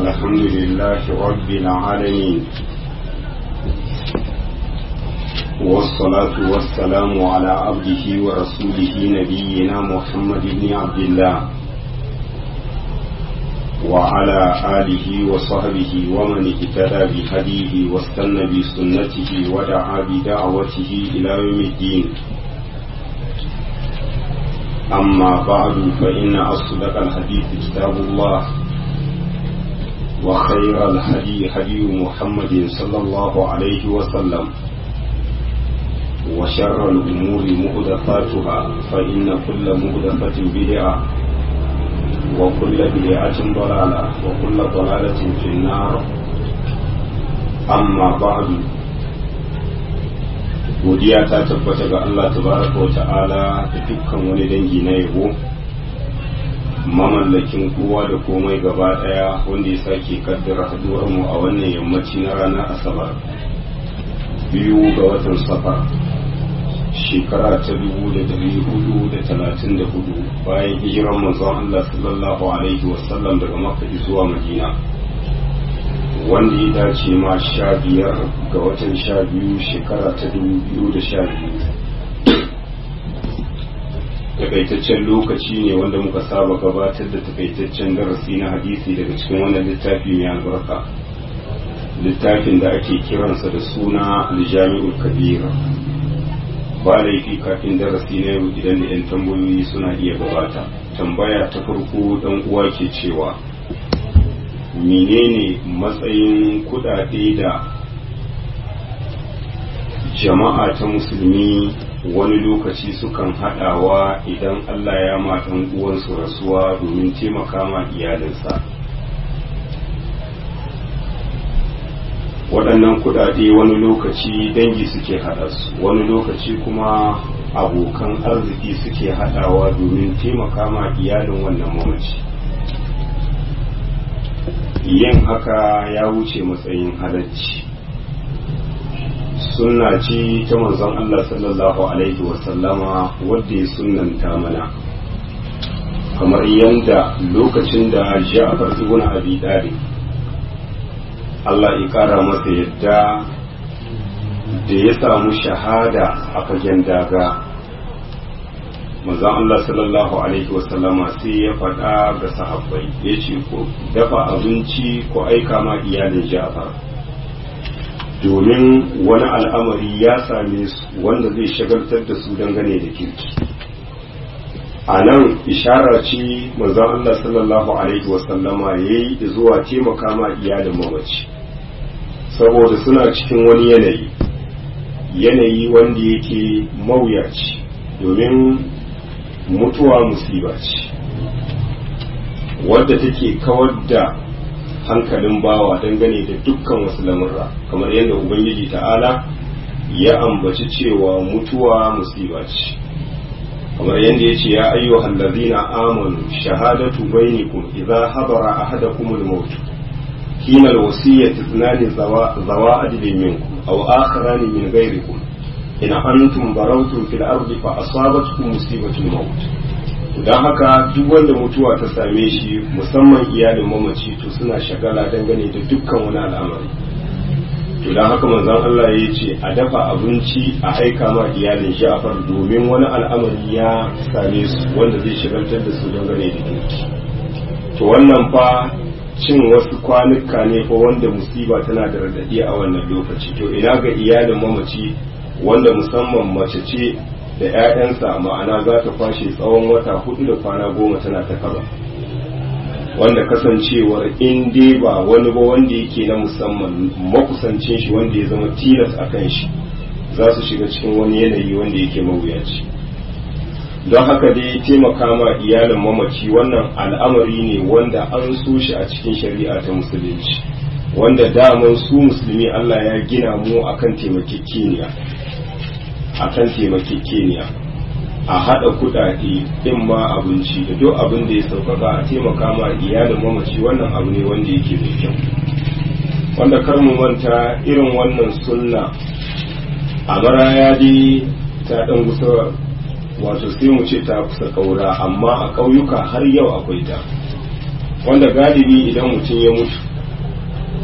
الحمد لله رب العالمين والصلاة والسلام على عبده ورسوله نبينا محمد بن عبد الله وعلى آله وصحبه ومن اهتدى بهديه واستنى بسنته ودعا بدعوته إلى يوم الدين أما بعد فإن أصدق الحديث كتاب الله وخير الهدي هدي محمد صلى الله عليه وسلم وشر الأمور مهدفاتها فإن كل مهدفة بدعة وكل بدعة ضلالة وكل ضلالة في النار أما بعد godiya ta tabbata ga Allah tabaraka wa ta'ala da dukkan wani dangi na yabo mamallakin kowa da komai gaba daya wanda ya sake kaddara haduwar mu a wannan yammaci na ranar asabar biyu ga watan safar shekara ta dubu da dari hudu da talatin da hudu bayan hijiran manzon Allah sallallahu alaihi wasallam daga makka zuwa madina wanda ya dace ma sha biyar ga watan sha biyu shekara ta dubu biyu da sha biyu takaitaccen lokaci ne wanda muka saba gabatar da takaitaccen darasi na hadisi daga cikin wannan littafi mai albarka littafin da ake kiransa da suna aljami'ul kabir ba laifi kafin darasi na yau idan da 'yan tambayoyi suna iya gabata tambaya ta farko dan uwa ke cewa menene matsayin kudade da jama'a ta musulmi wani lokaci sukan hadawa idan Allah ya matan uwansu rasuwa domin taimaka ma iyalinsa waɗannan kudade wani lokaci dangi suke haɗa su wani lokaci kuma abokan arziki suke haɗawa domin taimaka ma iyalin wannan mamaci yin haka ya wuce matsayin halacci sunna ce ta manzon Allah sallallahu alaihi wasallama wadda ya sunnanta mana kamar yadda lokacin da Ja'far ibn Abi Talib Allah ya kara masa yadda da ya samu shahada a fagen daga manzon Allah sallallahu alaihi wasallama sai ya faɗa ga sahabbai ya ce ko dafa abinci ko aika ma iyalin Ja'far domin wani al'amari ya same su wanda zai shagaltar da su dangane da kirki a nan ishara ce manzon Allah sallallahu alaihi wasallama ya yi zuwa taimaka ma iyalin mamaci saboda suna cikin wani yanayi yanayi wanda yake mawuyaci domin mutuwa musiba ce wadda take kawar da hankalin bawa dangane da dukkan wasu lamurra kamar yadda ubangiji ta'ala ya ambaci cewa mutuwa musiba ce kamar yadda ya ce ya ayyuhal ladzina amanu shahadatu bainakum idza hadara ahadakum al-maut hina al-wasiyyati ithnani zawa adlin minkum aw akharani min ghayrikum in antum barawtum fil ardi fa asabatkum musibatul maut don haka duk wanda mutuwa ta same shi musamman iyalin mamaci to suna shagala dangane da dukkan wani al'amari to don haka manzon Allah ya ce a dafa abinci a aika ma iyalin Ja'far domin wani al'amari ya same su wanda zai shagaltar da su dangane da kirki to wannan fa cin wasu kwanuka ne fa wanda musiba tana da radadi a wannan lokaci to ina ga iyalin mamaci wanda musamman mace ce da 'ya'yansa ma'ana za ta kwashe tsawon wata hudu da kwana goma tana ta kaba wanda kasancewar in dai ba wani ba wanda yake na musamman makusancin shi wanda ya zama tilas a kan shi za su shiga cikin wani yanayi wanda yake mawuyaci don haka dai taimaka ma iyalin mamaci wannan al'amari ne wanda an so shi a cikin shari'a ta musulunci wanda daman su musulmi Allah ya gina mu akan taimakekeniya akan taimakekeniya a haɗa kuɗaɗe in ma abinci da duk abin da ya sauƙaƙa a taimaka ma iyalin mamaci wannan abu ne wanda yake da kyau wanda kar mu manta irin wannan sunna a maraya dai ta ɗan gusa wato sai mu ce ta kusa ƙaura amma a ƙauyuka har yau akwai ta wanda galibi idan mutum ya mutu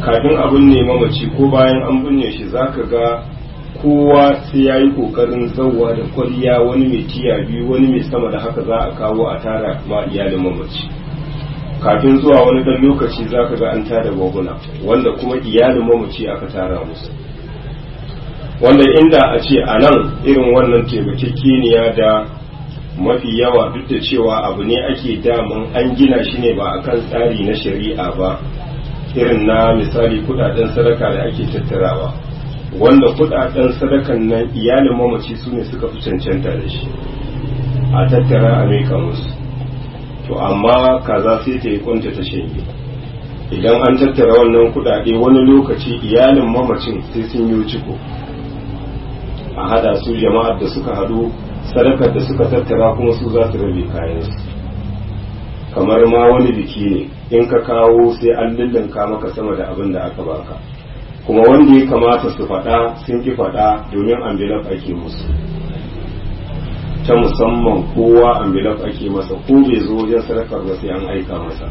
kafin abin ne mamaci ko bayan an binne shi zaka ga kowa sai ya yi kokarin zauwa da kwalliya wani mai tiya biyu wani mai sama da haka za a kawo a tara ma iyalin mamaci kafin zuwa wani dan lokaci zaka ga an tada gwaguna wanda kuma iyalin mamaci aka tara musu wanda inda a ce a nan irin wannan taimakekeniya da mafi yawa duk da cewa abu ne ake daman an gina shi ne ba akan tsari na shari'a ba irin na misali kudaden sadaka da ake tattarawa wanda kudaden sadakan nan iyalin mamaci su ne suka fi cancanta da shi a tattara a maika musu to amma kaza sai ta yi kwanta ta shanye idan an tattara wannan kudade wani lokaci iyalin mamacin sai sun yi ciko a hada su jama'ar da suka hadu sadakar da suka tattara kuma su za su rabe kayansu kamar ma wani biki ne in ka kawo sai an lullunka maka sama da abin da aka baka kuma wanda ya kamata su faɗa sun ki faɗa domin ambilaf ake musu ta musamman kowa ambilaf ake masa ko bai zo wajen sadakar ba sai an aika masa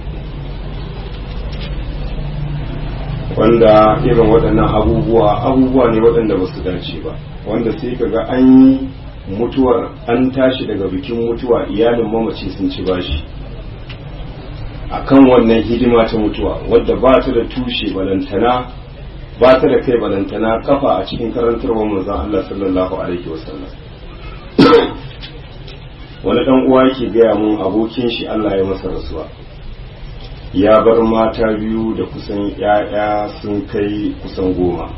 wanda irin waɗannan abubuwa abubuwa ne waɗanda ba su dace ba wanda sai ka ga an yi mutuwar an tashi daga bikin mutuwa iyalin mamaci sun ci bashi akan wannan hidima ta mutuwa wadda ba ta da tushe balantana ba ta da kai balantana kafa a cikin karantarwar manzon Allah sallallahu alaihi wasallam wani dan uwa yake gaya mun abokin shi Allah ya masa rasuwa ya bar mata biyu da kusan ‘ya'ya sun kai kusan goma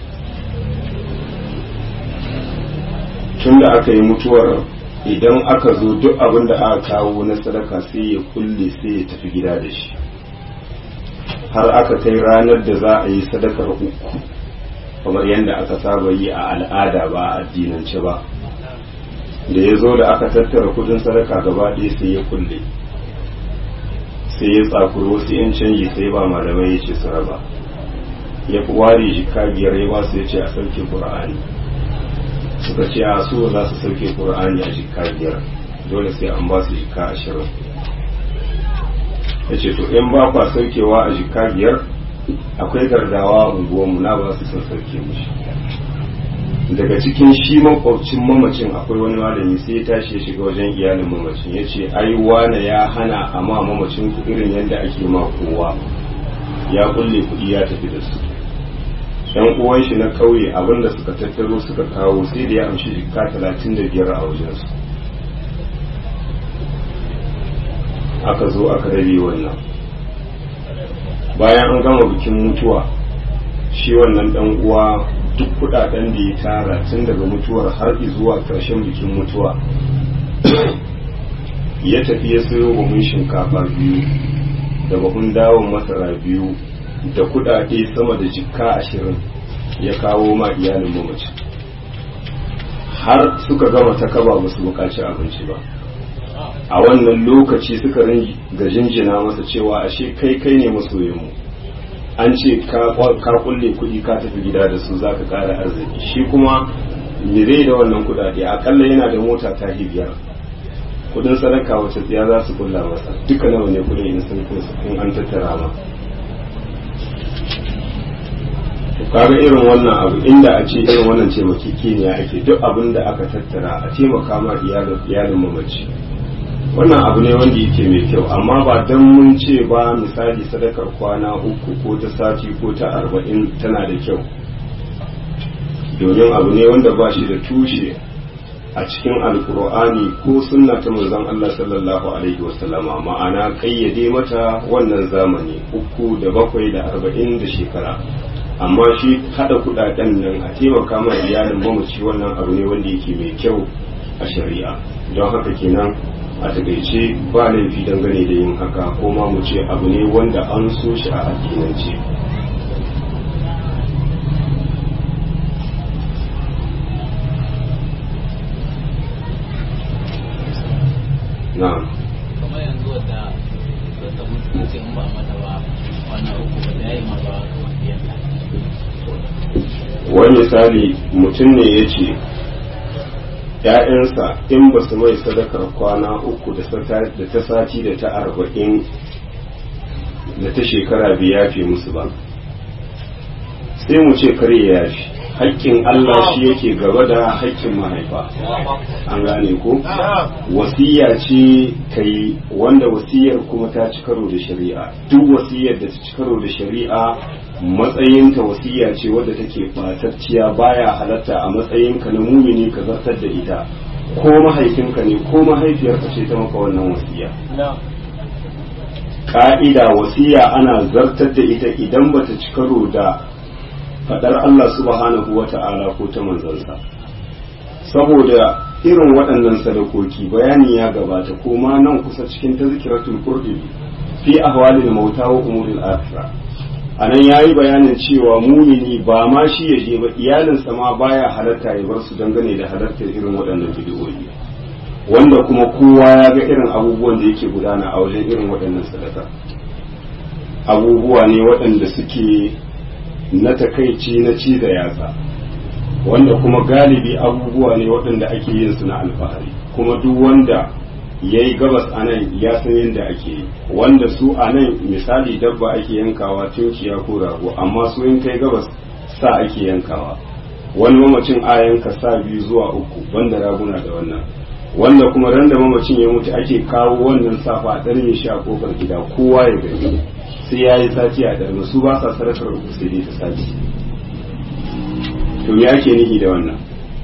tun da aka yi mutuwar idan aka zo duk abin da aka kawo na sadaka sai ya kulle sai ya tafi gida da shi har aka kai ranar da za a yi sadakar uku kamar yadda aka saba yi a al'ada ba a addinance ba da ya zo da aka tattara kudin sadaka gaba ɗaya sai ya kulle sai ya tsakuri wasu yan canji sai ba malamai ya ce su raba ya ware jika biyar ya basu ya ce a sauke qur'ani suka ce a so za su sauke qur'ani a jika biyar dole sai an ba su jika ashirin ya ce to in ba kwa saukewa a jika biyar akwai gardawa unguwanmu na ba su son sauke mushi daga cikin shi makwabcin mamacin akwai wani malami sai ya tashi ya shiga wajen iyalin mamacin ya ce ai wane ya hana a ma mamacin ku irin yadda ake ma kowa ya kulle kuɗi ya tafi da su yan uwan shi na kauye abinda suka tattaro suka kawo sai da ya amshi jikka talatin da biyar a wajensu aka zo aka rabe wannan bayan an gama bikin mutuwa shi wannan dan uwa duk kudaden da ya tara tun daga mutuwar har zuwa karshen bikin mutuwa ya tafi ya sayo buhun shinkafa biyu da buhun dawon masara biyu da kudade sama da jikka ashirin ya kawo ma iyalin mamaci har suka gama ta kaba ba su bukaci abinci ba a wannan lokaci suka ga jinjina masa cewa ashe kai kai ne masoyinmu an ce ka kulle kuɗi ka tafi gida da su za ka ƙara arziki shi kuma zai da wannan kuɗaɗe akalla yana da mota ta biyar kuɗin sadaka wace tsiya za su kulla masa duka nawa ne kuɗin in sun in an tattara ma kaga irin wannan abu inda a ce irin wannan taimakekeniya ake duk abin da aka tattara a taimaka ma iyalin mamaci wannan abu ne wanda yake mai kyau amma ba don mun ce ba misali sadakar kwana uku ko ta sati ko ta arba'in tana da kyau domin abu ne wanda ba shi da tushe a cikin alkur'ani ko sunna ta manzon Allah sallallahu alaihi wasallama ma'ana kayyade mata wannan zamani uku da bakwai da arba'in da shekara amma shi hada kudaden nan a taimaka ma iyalin mamaci wannan abu ne wanda yake mai kyau a shari'a don haka kenan a takaice ba laifi dangane da yin haka ko ma mu ce abu ne wanda an so shi a addinance na'am kamar yanzu wadda wadda mutum ce in ba mata ba wannan uku ba da yayi ma ba kamar biyan wani misali mutum ne ya ce ‘ya'yansa in ba su mai sadakar kwana uku da ta sati da ta arba'in da ta shekara biya fi musu ba sai mu ce kare ya yafi haƙƙin Allah shi yake gaba da haƙƙin mahaifa an gane ko wasiya ce kai wanda wasiyar kuma ta ci karo da shari'a duk wasiyar da ta ci karo da shari'a matsayinta wasiya ce wadda take ɓatacciya baya halatta a matsayinka na mumini ka zartar da ita ko mahaifinka ne ko mahaifiyarka ce ta maka wannan wasiya ka'ida wasiya ana zartar da ita idan bata ci karo da fadar Allah subhanahu wa ta'ala ko ta manzansa saboda irin waɗannan sadakoki bayani ya gabata ko ma nan kusa cikin tazkiratul qurbi fi ahwalil mauta wa umuril akhirah anan yayi bayanin cewa mumini ba ma shi ya je ba iyalinsa ma baya halatta ya bar su dangane da halartar irin waɗannan bidiyoyi wanda kuma kowa ya ga irin abubuwan da yake gudana a wajen irin waɗannan sadaka abubuwa ne waɗanda suke na takaici na ci da yatsa wanda kuma galibi abubuwa ne waɗanda ake yin su na alfahari kuma duk wanda ya yi gabas a nan ya san yadda ake yi wanda su a nan misali dabba ake yankawa tunkiya ko rago amma su in kai gabas sa ake yankawa wani mamacin a yanka sa biyu zuwa uku banda raguna da wannan wanda kuma ran da mamacin ya mutu ake kawo wannan safa a ɗarme shi a kofar gida kowa ya gani sai ya yi sati a ɗarme su ba sa sarakar uku sai dai ta sati to me ake nihi da wannan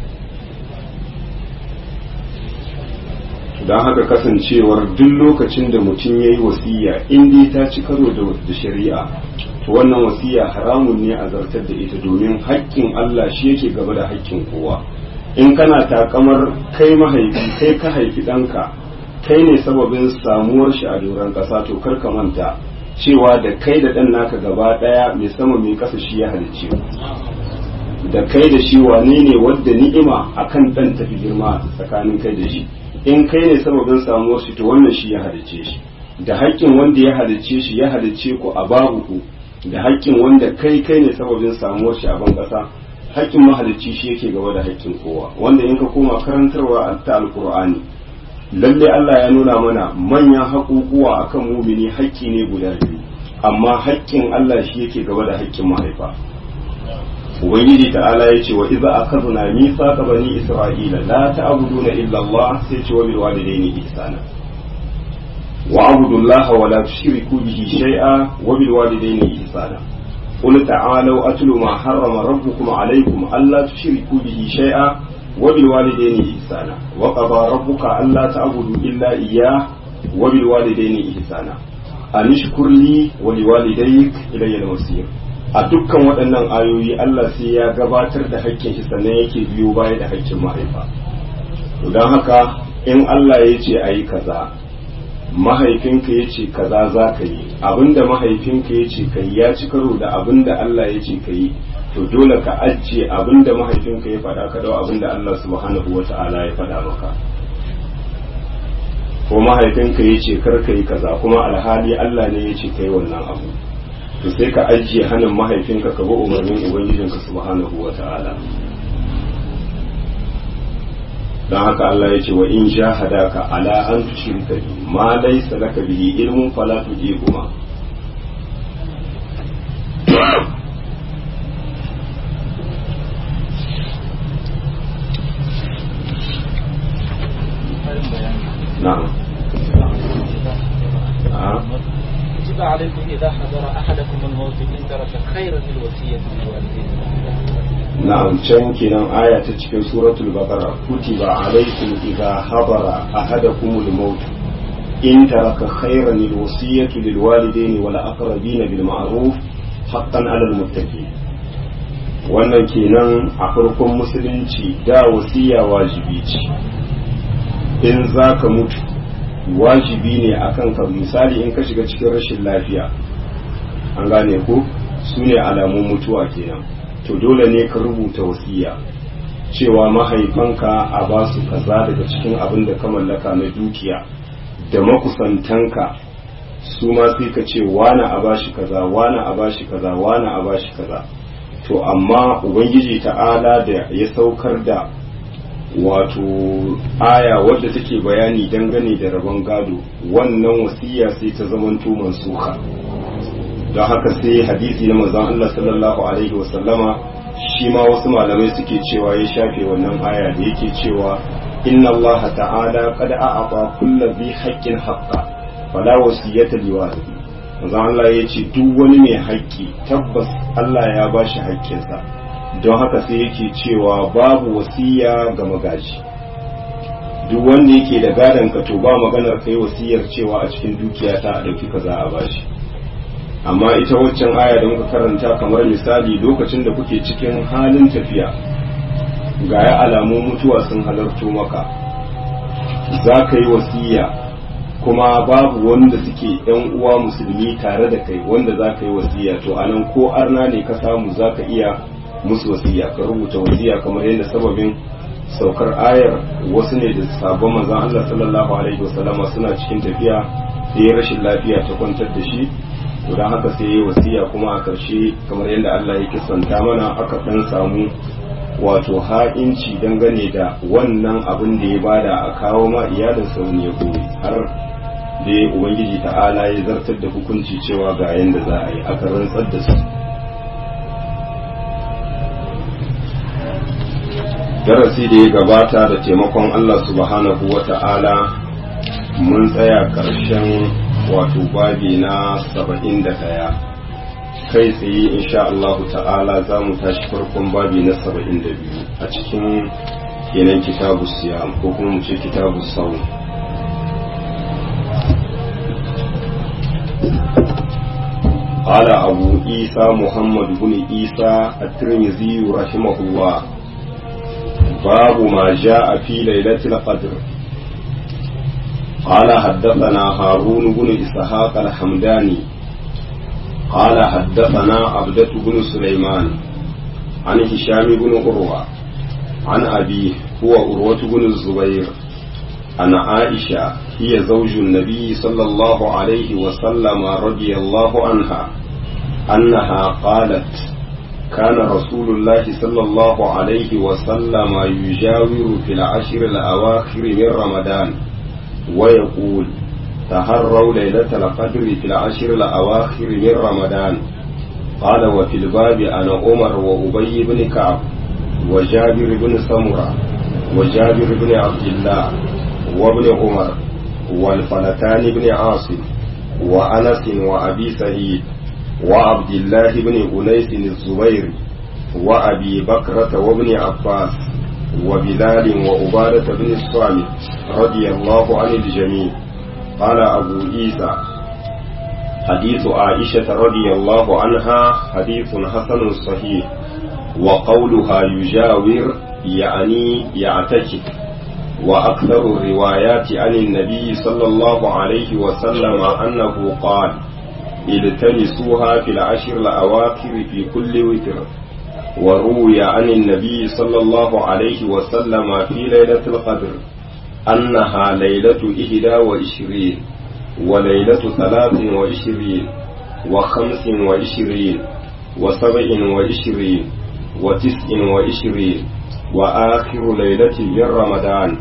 don haka kasancewar duk lokacin da mutum ya yi wasiya in dai ta ci karo da shari'a to wannan wasiya haramun ne a zartar da ita domin haƙƙin Allah shi yake gaba da haƙƙin kowa in kana takamar kai mahaifi kai ka haifi ɗanka kai ne sababin samuwar shi a doron ƙasa to kar ka manta cewa da kai da ɗan naka gaba ɗaya mai sama mai ƙasa shi ya halicce da kai da shi wane ne wadda ni'ima akan ɗan tafi girma tsakanin kai da shi in kai ne sababin samuwar shi to wannan shi ya halicce shi da haƙƙin wanda ya halicce shi ya halicce ku a babu ku da haƙƙin wanda kai kai ne sababin samuwar shi a ban ƙasa haƙƙin mahalicci shi yake gaba da haƙƙin kowa wanda in ka koma karantarwa ta alkur'ani lalle Allah ya nuna mana manyan haƙuƙuwa akan mumini haƙƙi ne guda biyu amma haƙƙin Allah shi yake gaba da haƙƙin mahaifa ubangiji ta'ala ya ce wa iza akhadna mithaqa bani isra'ila la ta'buduna illa Allah sai ce wa bil walidayni ihsana wa abudullaha wa la tushriku bihi shay'a wa bil walidayni ihsana قل تعالوا أتل ما حرم ربكم عليكم ألا تشركوا به شيئا وبالوالدين إحسانا وقضى ربك ألا تعبدوا إلا إياه وبالوالدين إحسانا أن اشكر لي ولوالديك إلي المصير a dukkan waɗannan ayoyi Allah sai ya gabatar da hakkin shi sannan yake biyo baya da hakkin mahaifa to don haka in Allah ya ce a yi kaza mahaifinka ya ce kaza za ka yi abinda mahaifinka ya ce ka yi ya ci karo da abinda Allah ya ce ka yi to dole ka ajiye abinda mahaifinka ya faɗa ka dau abinda Allah subhanahu wa ta'ala ya faɗa maka ko mahaifinka ya ce kar ka yi kaza kuma alhali Allah ne ya ce ka yi wannan abu to sai ka ajiye hannun mahaifinka ka bi umarnin ubangijinka subhanahu wa ta'ala don haka Allah ya ce wa in jahadaka ala an tushrika bi ma laysa laka bihi ilmun fala tujibuma na'am كتب عليكم إذا حضر أحدكم الموت إن ترك خيرا الوصية للوالدين na'am can kenan aya ta cikin suratul baqara kutiba alaykum idha hadara ahadakumul maut in taraka khayran alwasiyatu lilwalidayn wal aqrabin bil ma'ruf haqqan 'alal muttaqin wannan kenan a farkon musulunci da wasiya wajibi ce in zaka mutu wajibi ne akan ka misali in ka shiga cikin rashin lafiya an gane ko su ne alamun mutuwa kenan to dole ne ka rubuta wasiya cewa mahaifanka a ba su kaza daga cikin abin da ka mallaka na dukiya da makusantanka su ma sai ka ce wane a bashi kaza wane a bashi kaza wane a bashi kaza to amma ubangiji ta'ala da ya saukar da wato aya wadda take bayani dangane da rabon gado wannan wasiya sai ta zamanto mansuka don haka sai hadisi na manzon Allah sallallahu alaihi wasallama shi ma wasu malamai suke cewa ya shafe wannan aya da yake cewa inna Allah ta'ala qad a'ata kulli dhi haqqin haqqa fala wasiyata liwarithi manzon Allah ya ce duk wani mai haƙƙi tabbas Allah ya bashi haƙƙinsa don haka sai yake cewa babu wasiya ga magaji duk wanda yake da gadon ka to ba maganar kai wasiyar cewa a cikin dukiya ta a dauki kaza a bashi amma ita waccan aya da muka karanta kamar misali lokacin da kuke cikin halin tafiya ga ya alamu mutuwa sun halarto maka za ka yi wasiya kuma babu wanda suke yan uwa musulmi tare da kai wanda za ka yi wasiya to anan ko arna ne ka samu za ka iya musu wasiya ka rubuta wasiya kamar yadda sababin saukar ayar wasu ne da sabon manzon Allah sallallahu alaihi wasallama suna cikin tafiya sai rashin lafiya ta kwantar da shi to dan haka sai yayi wasiya kuma a karshe kamar yadda Allah ya kisanta mana aka dan samu wato ha'inci dangane da wannan abin da ya bada a kawo ma iyalin sa wani ya gobe har da ubangiji ta'ala ya zartar da hukunci cewa ga yanda za a yi aka rantsar da su darasi da ya gabata da taimakon Allah subhanahu wa ta'ala mun tsaya ƙarshen wato babi na saba'in da ɗaya kai tsaye insha Allahu ta'ala za mu tashi farkon babi na saba'in da biyu a cikin kenan kitabu siyam ko kuma mu ce kitabu sau قال أبو عيسى محمد بن عيسى الترمذي رحمه الله باب ما جاء في ليلة القدر قال حدثنا هارون بن إسحاق الحمداني قال حدثنا عبدة بن سليمان عن هشام بن عروة عن أبيه هو عروة بن الزبير عن عائشة هي زوج النبي صلى الله عليه وسلم رضي الله عنها أنها قالت كان رسول الله صلى الله عليه وسلم يجاور في العشر الأواخر من رمضان ويقول تهروا ليلة القدر في العشر الأواخر من رمضان قال وفي الباب أنا عمر وأبي بن كعب وجابر بن سمرة وجابر بن عبد الله وابن عمر والفلتان بن عاصم وأنس وأبي سعيد وعبد الله بن أنيس الزبير وأبي بكرة وابن عباس وبلال وعبادة بن الصامت رضي الله عن الجميع قال أبو عيسى حديث عائشة رضي الله عنها حديث حسن صحيح وقولها يجاور يعني يعتكف وأكثر الروايات عن النبي صلى الله عليه وسلم أنه قال التمسوها في العشر الأواخر في كل وتر وروي عن النبي صلى الله عليه وسلم في ليلة القدر أنها ليلة إحدى وعشرين وليلة ثلاث وعشرين وخمس وعشرين وسبع وعشرين وتسع وعشرين وآخر ليلة من رمضان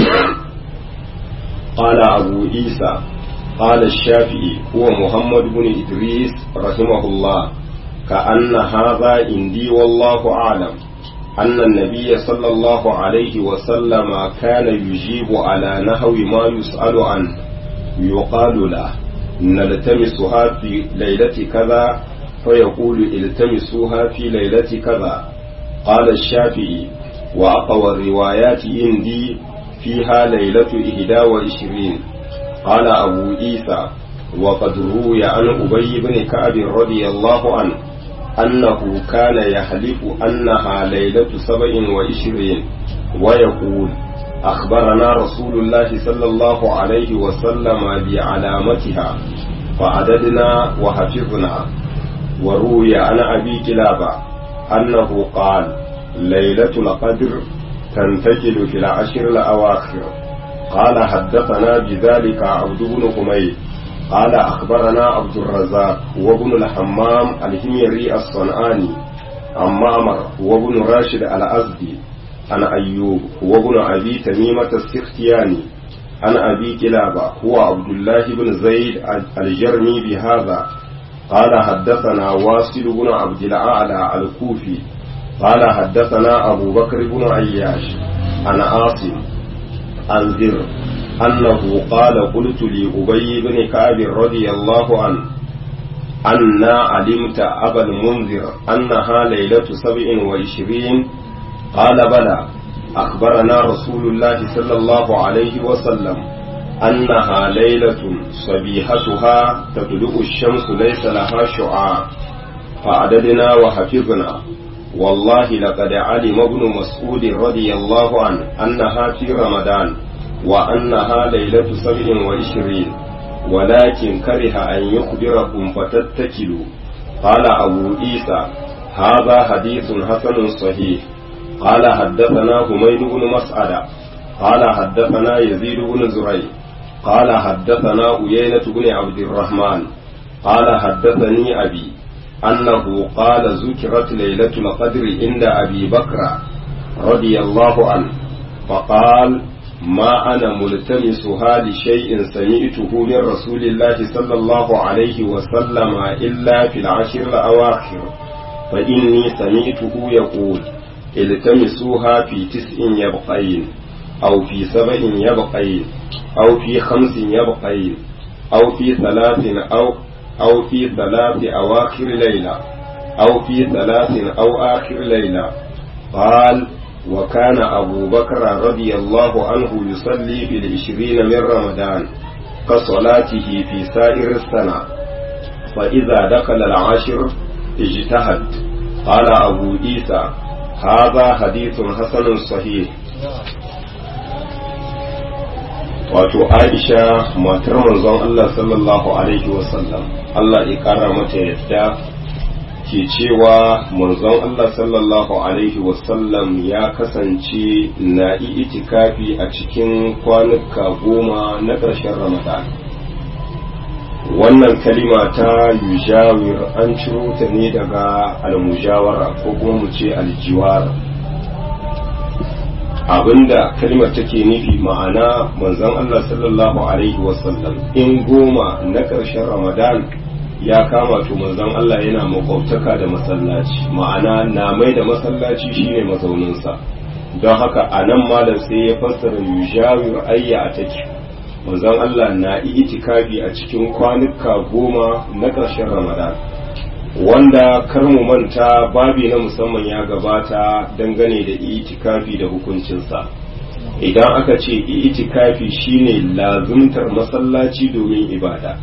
قال أبو عيسى قال الشافعي هو محمد بن إدريس رحمه الله كأن هذا عندي والله أعلم أن النبي صلى الله عليه وسلم كان يجيب على نحو ما يسأل عنه يقال له نلتمسها في ليلة كذا فيقول التمسوها في ليلة كذا قال الشافعي وأقوى الروايات عندي فيها ليلة إهدى وعشرين قال أبو عيسى وقد روي عن أبي بن كعب رضي الله عنه أنه كان يحلف أنها ليلة سبع وعشرين ويقول أخبرنا رسول الله صلى الله عليه وسلم بعلامتها فعددنا وحفظنا وروي عن أبي كلابة أنه قال ليلة القدر تنتقل في العشر الأواخر قال حدثنا بذلك عبد بن حميد قال أخبرنا عبد الرزاق وابن الحمام الهميري الصنعاني عن معمر وابن راشد الأزدي عن أيوب وابن أبي تميمة السختياني عن أبي كلابة هو عبد الله بن زيد الجرمي بهذا قال حدثنا واصل بن عبد الأعلى الكوفي قال حدثنا أبو بكر بن عياش عن عاصم عن زر أنه قال قلت لأبي بن كعب رضي الله عنه أنا علمت أبا المنذر أنها ليلة سبع وعشرين قال بلى أخبرنا رسول الله صلى الله عليه وسلم أنها ليلة صبيحتها تطلع الشمس ليس لها شعاع فعددنا وحفظنا والله لقد علم ابن مسعود رضي الله عنه أنها في رمضان وأنها ليلة سبع وعشرين ولكن كره أن يخبركم فتتكلوا قال أبو عيسى هذا حديث حسن صحيح قال حدثنا حميد بن مسعد قال حدثنا يزيد بن زريع قال حدثنا أيينة بن عبد الرحمن قال حدثني أبي أنه قال ذكرت ليلة القدر عند أبي بكر رضي الله عنه فقال ما أنا ملتمسها لشيء سمعته من رسول الله صلى الله عليه وسلم إلا في العشر الأواخر فإني سمعته يقول التمسوها في تسع يبقين أو في سبع يبقين أو في خمس يبقين أو في ثلاث أو أو في ثلاث أواخر ليلة أو في ثلاث أو آخر ليلة قال وكان أبو بكر رضي الله عنه يصلي في العشرين من رمضان كصلاته في سائر السنة فإذا دخل العشر اجتهد قال أبو عيسى هذا حديث حسن صحيح wato aisha matar manzon Allah sallallahu alaihi wasallam Allah ya kara mata yadda ke cewa manzon Allah sallallahu alaihi wasallam ya kasance na itikafi a cikin kwanuka goma na ƙarshen ramadan wannan kalima ta yujawir an ciro ta ne daga almujawara ko kuma mu ce aljiwara abinda kalmar take nufi ma'ana manzon Allah sallallahu alaihi wasallam in goma na ƙarshen ramadan ya kama to manzon Allah yana makwabtaka da masallaci ma'ana na mai da masallaci shine mazauninsa don haka a nan malam sai ya fassara yujawir ayya a take manzon Allah na itikafi a cikin kwanuka goma na ƙarshen ramadan wanda kar mu manta babi na musamman ya gabata dangane da itikafi da hukuncinsa idan aka ce itikafi shine lazumtar masallaci domin ibada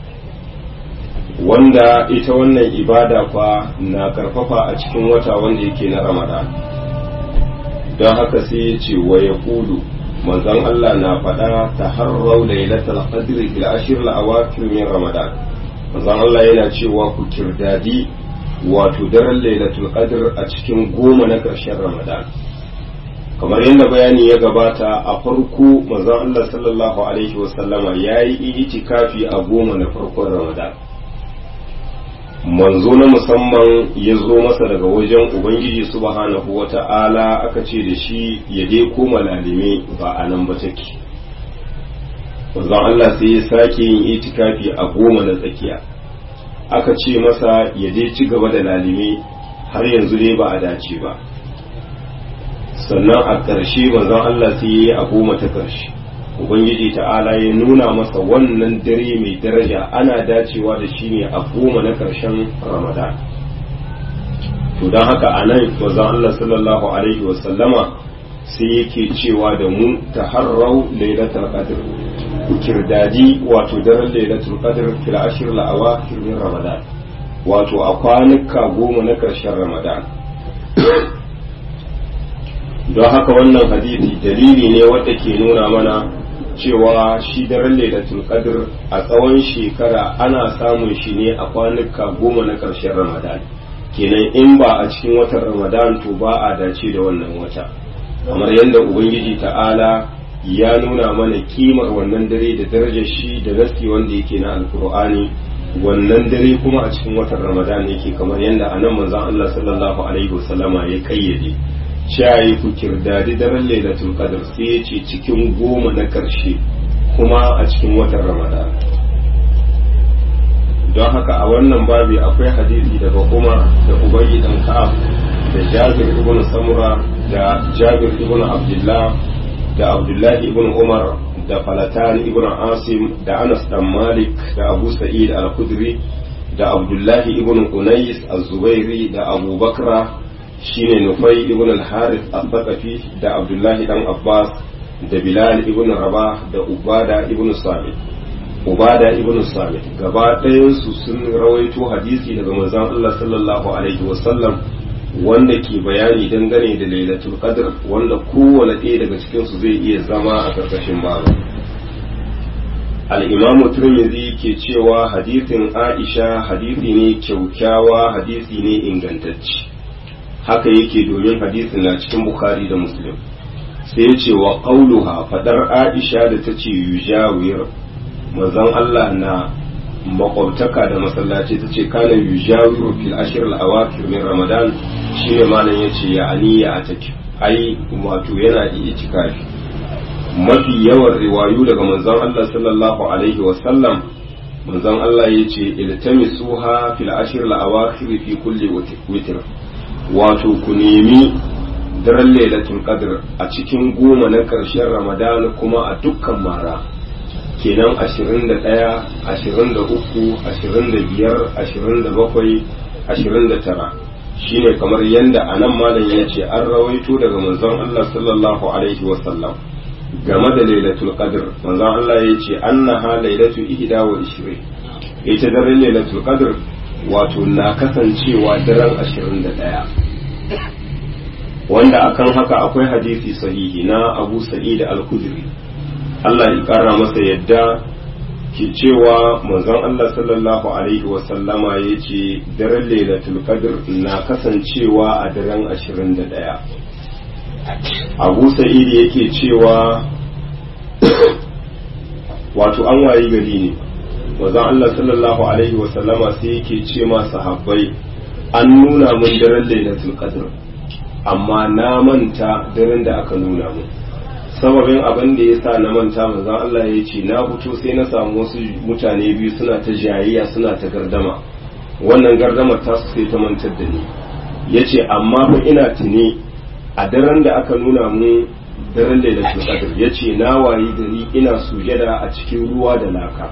wanda ita wannan ibada fa na karfafa a cikin wata wanda yake na ramadan don haka sai ya ce wa ya kulu manzon Allah na faɗa ta harrau lailatul qadri fil ashir al-awakhir min ramadan manzon Allah yana cewa ku kirdadi wato daren lailatul qadr a cikin goma na ƙarshen ramadan kamar yadda bayani ya gabata a farko manzon Allah sallallahu alaihi wasallama ya yi itikafi a goma na farkon ramadan manzo na musamman ya zo masa daga wajen ubangiji subhanahu wa ta'ala aka ce da shi ya dai koma lalime ba a nan ba take manzon Allah sai ya sake yin itikafi a goma na tsakiya aka ce masa ya je ci gaba da lalime har yanzu dai ba a dace ba sannan a ƙarshe manzon Allah sai ya yi a goma ta ƙarshe ubangiji ta'ala ya nuna masa wannan dare mai daraja ana dacewa da shi ne a goma na ƙarshen ramadan to don haka a nan manzon Allah sallallahu alaihi wasallama sai yake cewa da mu taharrau lailatul qadr ku kirdadi wato daren lailatul qadr fil ashir la awakhir min ramadan wato a kwanuka goma na karshen ramadan don haka wannan hadisi dalili ne wanda ke nuna mana cewa shi daren lailatul qadr a tsawon shekara ana samun shi ne a kwanuka goma na karshen ramadan kenan in ba a cikin watan ramadan to ba a dace da wannan wata kamar yadda ubangiji ta'ala ya nuna mana kimar wannan dare da darajar shi da gaske wanda yake na alkur'ani wannan dare kuma a cikin watan ramadan yake kamar yadda a nan manzon Allah sallallahu alaihi wasallama ya kayyade shayi ku kirdadi daren lailatul qadr sai ya ce cikin goma na karshe kuma a cikin watan ramadan don haka a wannan babi akwai hadisi daga Umar da Ubayy dan Ka'ab da Jabir ibn Samura da Jabir ibn Abdullah da Abdullah ibn Umar da Falatan ibn Asim da Anas dan Malik da Abu Sa'id al-Khudri da Abdullah ibn Unais az-Zubairi da Abu Bakra shine Nufai ibn al-Harith al-Thaqafi da Abdullah dan Abbas da Bilal ibn Rabah da Ubada ibn Samit Ubada ibn Samit gaba ɗayansu sun rawaito hadisi daga manzon Allah sallallahu alaihi wasallam wanda ke bayani dangane da Lailatul Qadr wanda kowane ɗaya daga cikin su zai iya zama a karkashin babu Al-Imam Tirmidhi ke cewa hadisin Aisha hadisi ne kyaukyawa hadisi ne ingantacce haka yake domin hadisin na cikin Bukhari da Muslim sai ya ce wa qauluha fadar Aisha da tace yujawir manzon Allah na makwabtaka da masallaci ta ce kana yujawiru fil ashir al-awakir min ramadan shine malam yace ya aniya ataki ai wato yana iya tikafi mafi yawan riwayu daga manzon Allah sallallahu alaihi wa sallam manzon Allah yace iltamisuha fil ashir al-awakir fi kulli witr wato ku nemi daren lailatul qadr a cikin goma na karshen ramadan kuma a dukkan mara kenan ashirin da ɗaya ashirin da uku ashirin da biyar ashirin da bakwai ashirin da tara shine kamar yadda a nan malam ya ce an rawaito daga manzon Allah sallallahu alaihi wasallam game da lailatul qadr manzon Allah ya ce annaha lailatu ihda wa ishirin ita daren lailatul qadr wato na kasancewa daren ashirin da ɗaya wanda akan haka akwai hadisi sahihi na Abu Sa'id al-Khudri Allah ya ƙara masa yadda ke cewa manzon Allah sallallahu alaihi wasallama ya ce daren lailatul qadr na kasancewa a daren 21 Abu Sa'id yake cewa wato an wayi gari ne manzon Allah sallallahu alaihi wasallama sai yake ce ma sahabbai an nuna mun daren lailatul qadr amma na manta daren da aka nuna mun sababin abin da ya sa na manta manzon Allah ya ce na fito sai na samu wasu mutane biyu suna ta jayayya suna ta gardama wannan gardamar ta su sai ta mantar da ni ya ce amma fa ina tuni a daren da aka nuna mu daren lailatul qadr ya ce na wayi gari ina sujada a cikin ruwa da laka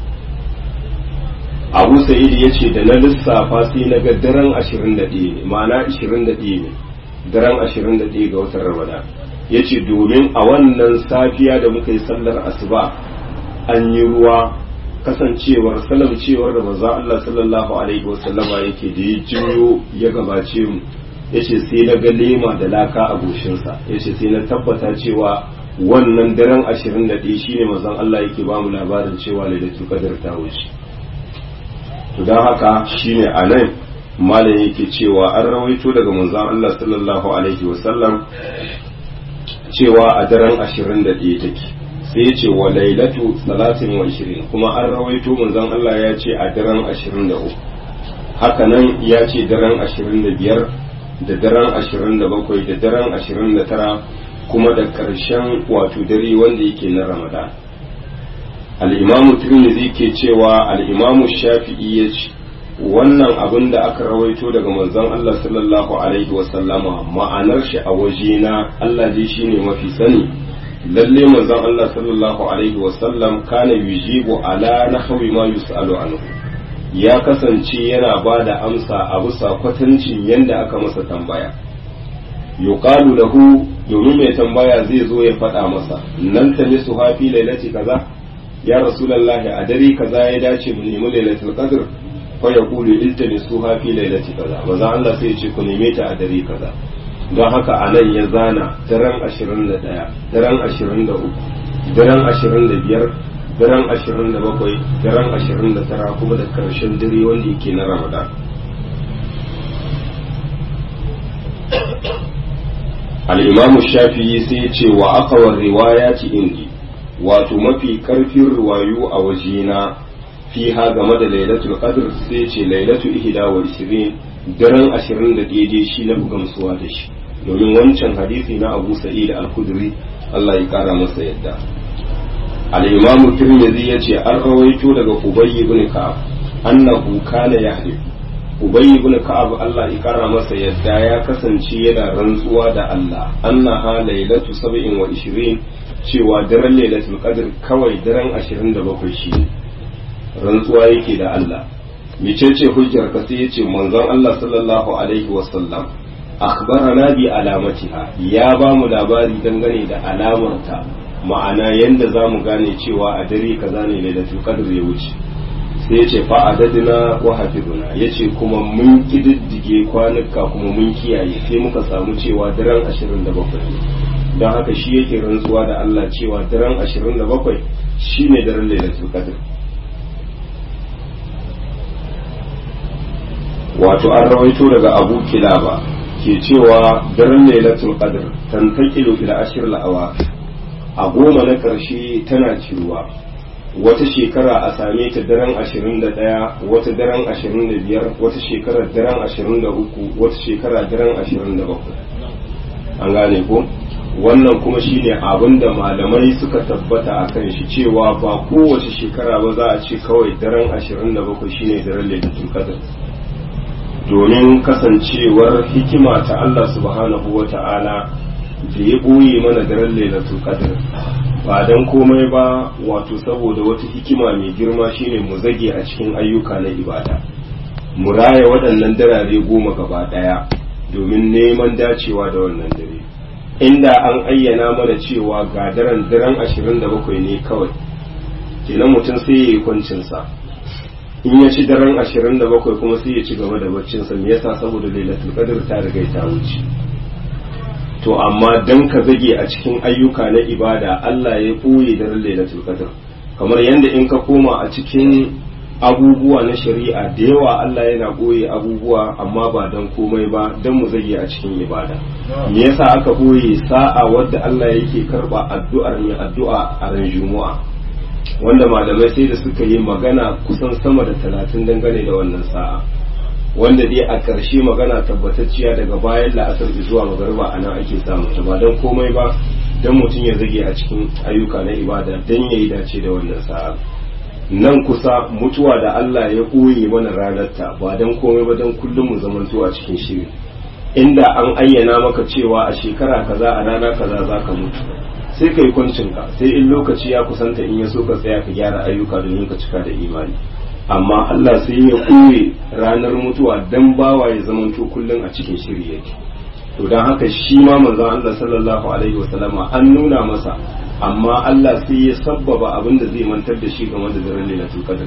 abu sa'id ya ce da na lissafa sai na ga daren 21 ne ma'ana 21 ne daren 21 ga watan ramadan ya ce domin a wannan safiya da muka yi sallar asuba an yi ruwa kasancewar salamcewar da manzo Allah sallallahu alaihi wasallama yake da ya jiyo ya gabace mu ya ce sai na ga lema da laka a goshinsa ya ce sai na tabbata cewa wannan daren ashirin da ɗaya shine manzon Allah yake ba mu labarin cewa lailatul qadr ta wuce to don haka shine a nan malam yake cewa an rawaito daga manzon Allah sallallahu alaihi wasallam cewa a daren ashirin da ɗaya take sai ya ce wa lailatu salatin wa ishirin kuma an rawaito manzon Allah ya ce a daren ashirin da uku haka nan ya ce daren ashirin da biyar da daren ashirin da bakwai da daren ashirin da tara kuma da ƙarshen wato dare wanda yake na ramadan al'imamu tirmidhi ke cewa al'imamu shafi'i ya ce wannan abin da aka rawaito daga manzon Allah sallallahu alaihi wasallama ma'anar shi a wajena Allah dai shine mafi sani lalle manzon Allah sallallahu alaihi wasallam kana yujibu ala nahwi ma yusalu anhu ya kasance yana ba da amsa a bisa kwatancin yanda aka masa tambaya yuqalu lahu domin mai tambaya zai zo ya faɗa masa nan ta su hafi lailati kaza ya rasulullahi a dare kaza ya dace mu nemi lailatul qadr fa yaqulu iltamisuha fi lailati kaza maza Allah sai ya ce ku neme ta a dare kaza don haka a nan ya zana daren 21 daren 23 daren 25 daren 27 daren 29 kuma da karshen dare wanda yake na ramadan al'imamu shafi'i sai ya ce wa akawar riwaya ci indi wato mafi karfin riwayu a wajena fiha game da lailatul qadr sai ce lailatu ihda wa ishirin daren ashirin da daidai shi na fi gamsuwa da shi domin wancan hadisi na abu sa'id al-khudri Allah ya kara masa yadda al-imam tirmidhi yace an rawaito daga ubay ibn ka'ab annahu kana yahlif ubay ibn ka'ab Allah ya kara masa yadda ya kasance yana rantsuwa da Allah annaha lailatu 27 cewa daren lailatul qadr kawai daren 27 shi rantsuwa yake da Allah mecece hujjar ka sai yace manzon Allah sallallahu alaihi wasallam akhbarana bi alamatiha ya ba mu labari dangane da alamarta ma'ana yanda za mu gane cewa a dare kaza ne lailatul qadr ya wuce sai yace fa adadina wa hafizuna yace kuma mun kididdige kwanuka kuma mun kiyaye sai muka samu cewa daren 27 ne don haka shi yake rantsuwa da Allah cewa daren 27 shine daren lailatul qadr wato an rawaito daga abu kilaba ke cewa daren lailatul qadr tantakilu ila ashir al a goma na karshe tana ciruwa wata shekara a same ta daren 21 wata daren 25 wata shekara daren 23 wata shekara daren 27 an gane ko wannan kuma shine abin da malamai suka tabbata a kan shi cewa ba kowace shekara ba za a ce kawai daren 27 shine daren lailatul qadr domin kasancewar hikima ta Allah subhanahu wa ta'ala da ya ɓoye mana daren lailatul qadr ba dan komai ba wato saboda wata hikima mai girma shine mu zage a cikin ayyuka na ibada mu raya waɗannan darare goma gaba ɗaya domin neman dacewa da wannan dare inda an ayyana mana cewa ga daren daren 27 ne kawai kenan mutum sai ya yi kwancinsa in ya ci daren 27 kuma sai ya ci gaba da baccinsa me yasa saboda lailatul qadr ta riga ta wuce to amma dan ka zage a cikin ayyuka na ibada Allah ya koye daren lailatul qadr kamar yanda in ka koma a cikin abubuwa na shari'a da yawa Allah yana ɓoye abubuwa amma ba don komai ba don mu zage a cikin ibada me yasa aka ɓoye sa'a wadda Allah yake karba addu'ar mai addu'a a ran juma'a wanda malamai sai da suka yi magana kusan sama da talatin dangane da wannan sa'a wanda dai a ƙarshe magana tabbatacciya daga bayan la'asar zuwa magarba a nan ake samu ta ba don komai ba don mutum ya zage a cikin ayyuka na ibada don ya yi dace da wannan sa'a nan kusa mutuwa da Allah ya ɓoye mana ranarta ba don komai ba don kullum mu zamanto a cikin shiri inda an ayyana maka cewa a shekara kaza a rana kaza za ka mutu sai ka yi kwancinka sai in lokaci ya kusanta in ya so ka tsaya ka gyara ayyuka domin ka cika da imani amma Allah sai ya ɓoye ranar mutuwa don bawa ya zamanto kullum a cikin shiri yake to don haka shi ma manzon Allah sallallahu alaihi wasallama an nuna masa amma Allah sai ya sabbaba abin da zai mantar da shi game da daren lailatul qadr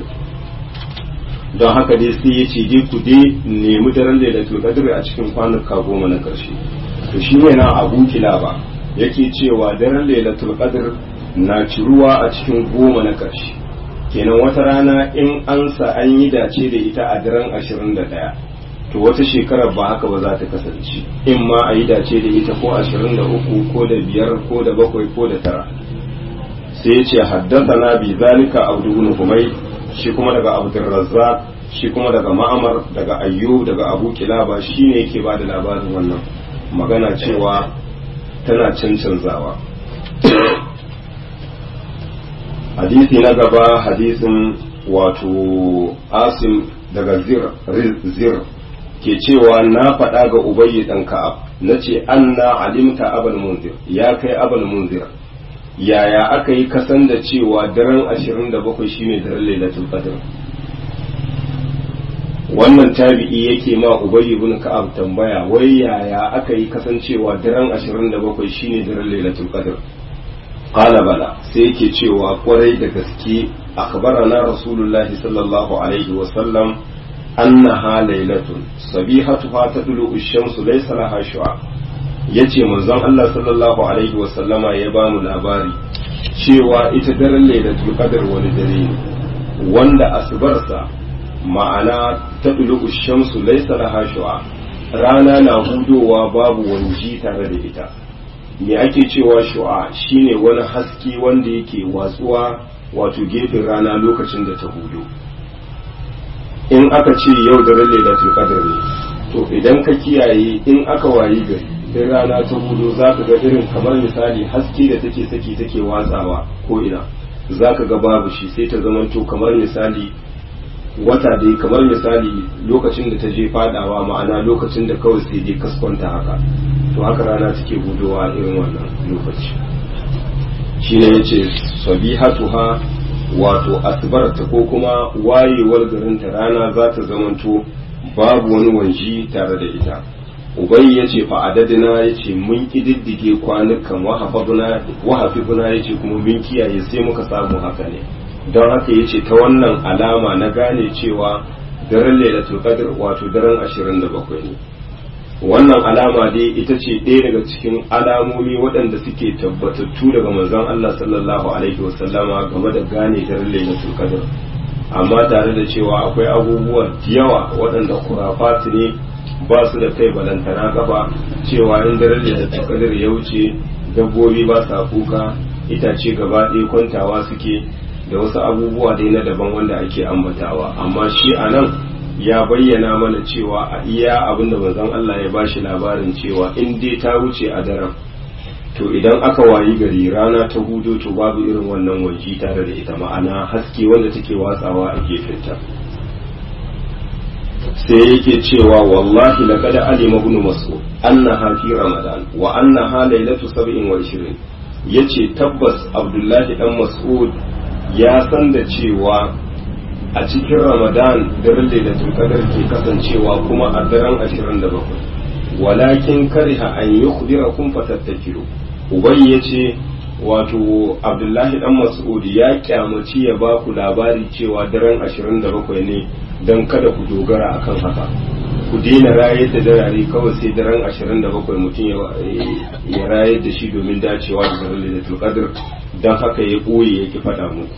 don haka dai sai ya ce dai ku dai nemi daren lailatul qadr a cikin kwanuka goma na karshe to shi ne na abu kilaba yake cewa daren lailatul qadr na ciruwa a cikin goma na karshe kenan wata rana in an sa an yi dace da ita a daren 21 to wata shekarar ba haka ba za ta kasance in ma a yi dace da ita ko 23 ko da biyar ko da bakwai ko da tara sai ya ce haddasa bi zalika abdu ibn humay shi kuma daga abdul razzaq shi kuma daga ma'amar daga ayyub daga abu kilaba shine yake ba da labarin wannan magana cewa tana cancanzawa hadisi na gaba hadisin wato asim daga zir zir ke cewa na faɗa ga ubayyi ɗan ka'ab na ce an na alimta abal munzir ya kai abal munzir yaya aka yi kasan da cewa daren ashirin da bakwai shine daren lailatul qadr wannan tabi'i yake ma ubayyi ibn ka'ab tambaya wai yaya aka yi kasancewa daren ashirin da bakwai shine daren lailatul qadr qala bala sai yake cewa kwarai da gaske akhbarana rasulullahi sallallahu alaihi wa sallam annaha lailatun sabihatuha tadlu ash-shamsu laysa laha shu'a yace manzon Allah sallallahu alaihi wa sallama ya ba mu labari cewa ita daren lailatul qadr wani dare ne wanda asbarsa ma'ana tadlu ash-shamsu laysa laha shu'a rana na hudowa babu wanji tare da ita me ake cewa shu'a shine wani haske wanda yake watsuwa wato gefen rana lokacin da ta hudu in aka ce yau da lailatul qadr ne to idan ka kiyaye in aka wayi gari in rana ta hudu zaka ga irin kamar misali haske da take saki take watsawa ko ina zaka ga babu shi sai ta zamanto kamar misali wata dai kamar misali lokacin da ta je fadawa ma'ana lokacin da kawai sai dai kaskwanta haka to haka rana take gudowa irin wannan lokaci shine yace sabihatuha wato asbarta ko kuma wayewar garin ta rana za ta zamanto babu wani wanji tare da ita ubai ya ce fa'adadina ya ce mun ƙididdige kwanukan wahafifuna ya ce kuma mun kiyaye sai muka samu haka ne don haka ya ce ta wannan alama na gane cewa daren lailatul qadr wato daren 27 ne wannan alama dai ita ce ɗaya daga cikin alamomi waɗanda suke tabbatattu daga manzon Allah sallallahu alaihi wasallama game da gane daren lailatul qadr amma tare da cewa akwai abubuwa yawa waɗanda kurafatu ne ba su da kai balantana gaba cewa in daren lailatul qadr ya wuce dabbobi ba sa kuka itace gaba ɗaya kwantawa suke da wasu abubuwa dai na daban wanda ake ambatawa amma shi a nan ya bayyana mana cewa a iya abinda manzon Allah ya bashi labarin cewa in dai ta wuce a daren to idan aka wayi gari rana ta hudu to babu irin wannan waji tare da ita ma'ana haske wanda take watsawa a gefenta sai yake cewa wallahi laqad alima ibn mas'ud annaha fi ramadan wa annaha laylatu 27 yace tabbas abdullahi dan mas'ud ya san da cewa a cikin ramadan daren lailatul qadar ke kasancewa kuma a daren 27 walakin kariha an yukhbirakum fatattakiru ubay yace wato abdullahi dan mas'ud ya kyamaci ya ba ku labari cewa daren 27 ne don kada ku dogara akan haka ku daina rayar da darare kawai sai daren 27 mutum ya rayar da shi domin dacewa da daren lailatul qadr don haka ya ɓoye yake faɗa muku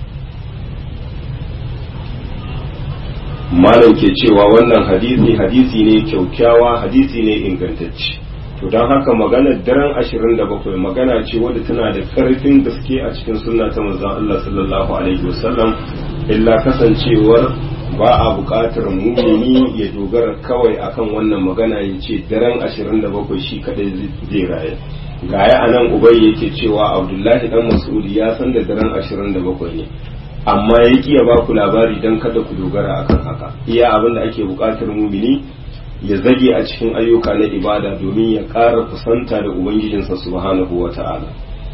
malam ke cewa wannan hadisi hadisi ne kyaukyawa hadisi ne ingantacce to don haka maganar daren 27 magana ce wadda tana da ƙarfin gaske a cikin sunna ta manzon Allah sallallahu alaihi wasallam illa kasancewar ba a buƙatar mumini ya dogara kawai akan wannan magana ya ce daren 27 shi kadai zai raye gaya a nan ubai yake cewa abdullahi dan mas'ud ya san da daren 27 ne amma ya ya ba ku labari don kada ku dogara akan haka iya abin da ake buƙatar mumini ya zage a cikin ayyuka na ibada domin ya ƙara kusanta da ubangijinsa subhanahu wa ta'ala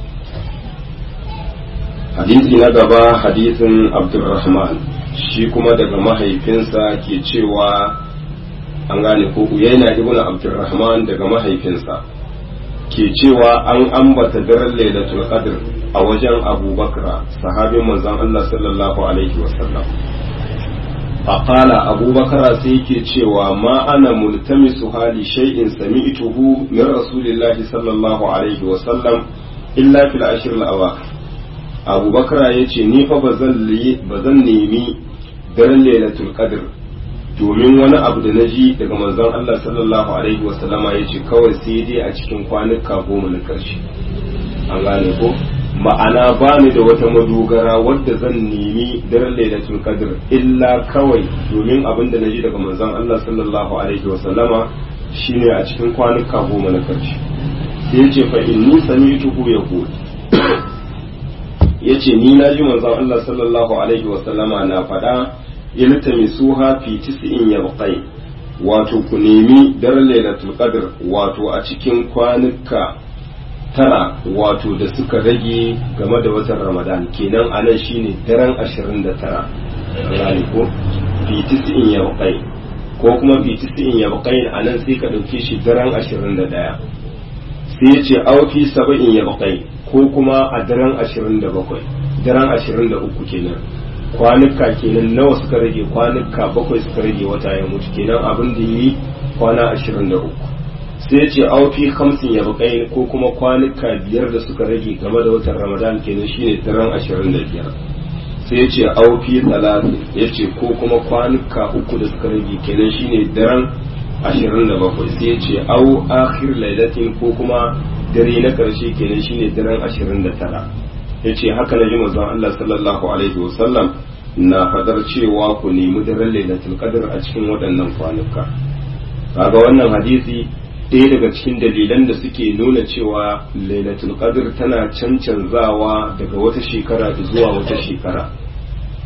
hadisi na gaba hadisin abdulrahman shi kuma daga mahaifinsa ke cewa an gane ko uyaina ibnu abdulrahman daga mahaifinsa ke cewa an ambata daren lailatul qadr a wajen abubakar sahabin manzon Allah sallallahu alaihi wasallam faqala abubakar sai yake cewa ma ana multamisu hali shay'in sami'tuhu min rasulillahi sallallahu alaihi wasallam illa fil ashr al-awakhir abubakar yace ni fa bazan bazan nemi daren lailatul qadr domin wani abu da na ji daga manzon Allah sallallahu alaihi wasallama ya ce kawai sai dai a cikin kwanuka goma na ƙarshe an gane ko ma'ana ba ni da wata madogara wadda zan nemi daren lailatul qadr illa kawai domin abin da na ji daga manzon Allah sallallahu alaihi wasallama shine a cikin kwanuka goma na ƙarshe sai ya ce fa inni sami'tuhu yaqul yace ni na ji manzon Allah sallallahu alaihi wasallama na faɗa iltamisuha fi tis'in yabqai wato ku nemi daren lailatul qadr wato a cikin kwanuka tara wato da suka rage game da watan ramadan kenan anan shine daren 29 rani ko fi tis'in yabqai ko kuma fi tis'in yabqai anan sai ka dauke shi daren 21 sai ya ce au fi sab'in yabqai ko kuma a daren 27 daren 23 kenan kwanuka kenan nawa suka rage kwanuka bakwai suka rage wata ya mutu kenan abin da yi kwana ashirin da uku sai ce aufi hamsin ya bakai ko kuma kwanuka biyar da suka rage game da watan ramadan kenan shine daren ashirin da biyar sai ce aufi talatin ya ce ko kuma kwanuka uku da suka rage kenan shine daren ashirin da bakwai sai ya ce au akhir lailatin ko kuma dare na karshe kenan shine daren ashirin da tara ya ce haka na ji manzon Allah sallallahu alaihi wasallam na fadar cewa ku nemi daren lailatul qadr a cikin waɗannan kwanuka kaga wannan hadisi ɗaya daga cikin dalilan da suke nuna cewa lailatul qadr tana cancanzawa daga wata shekara zuwa wata shekara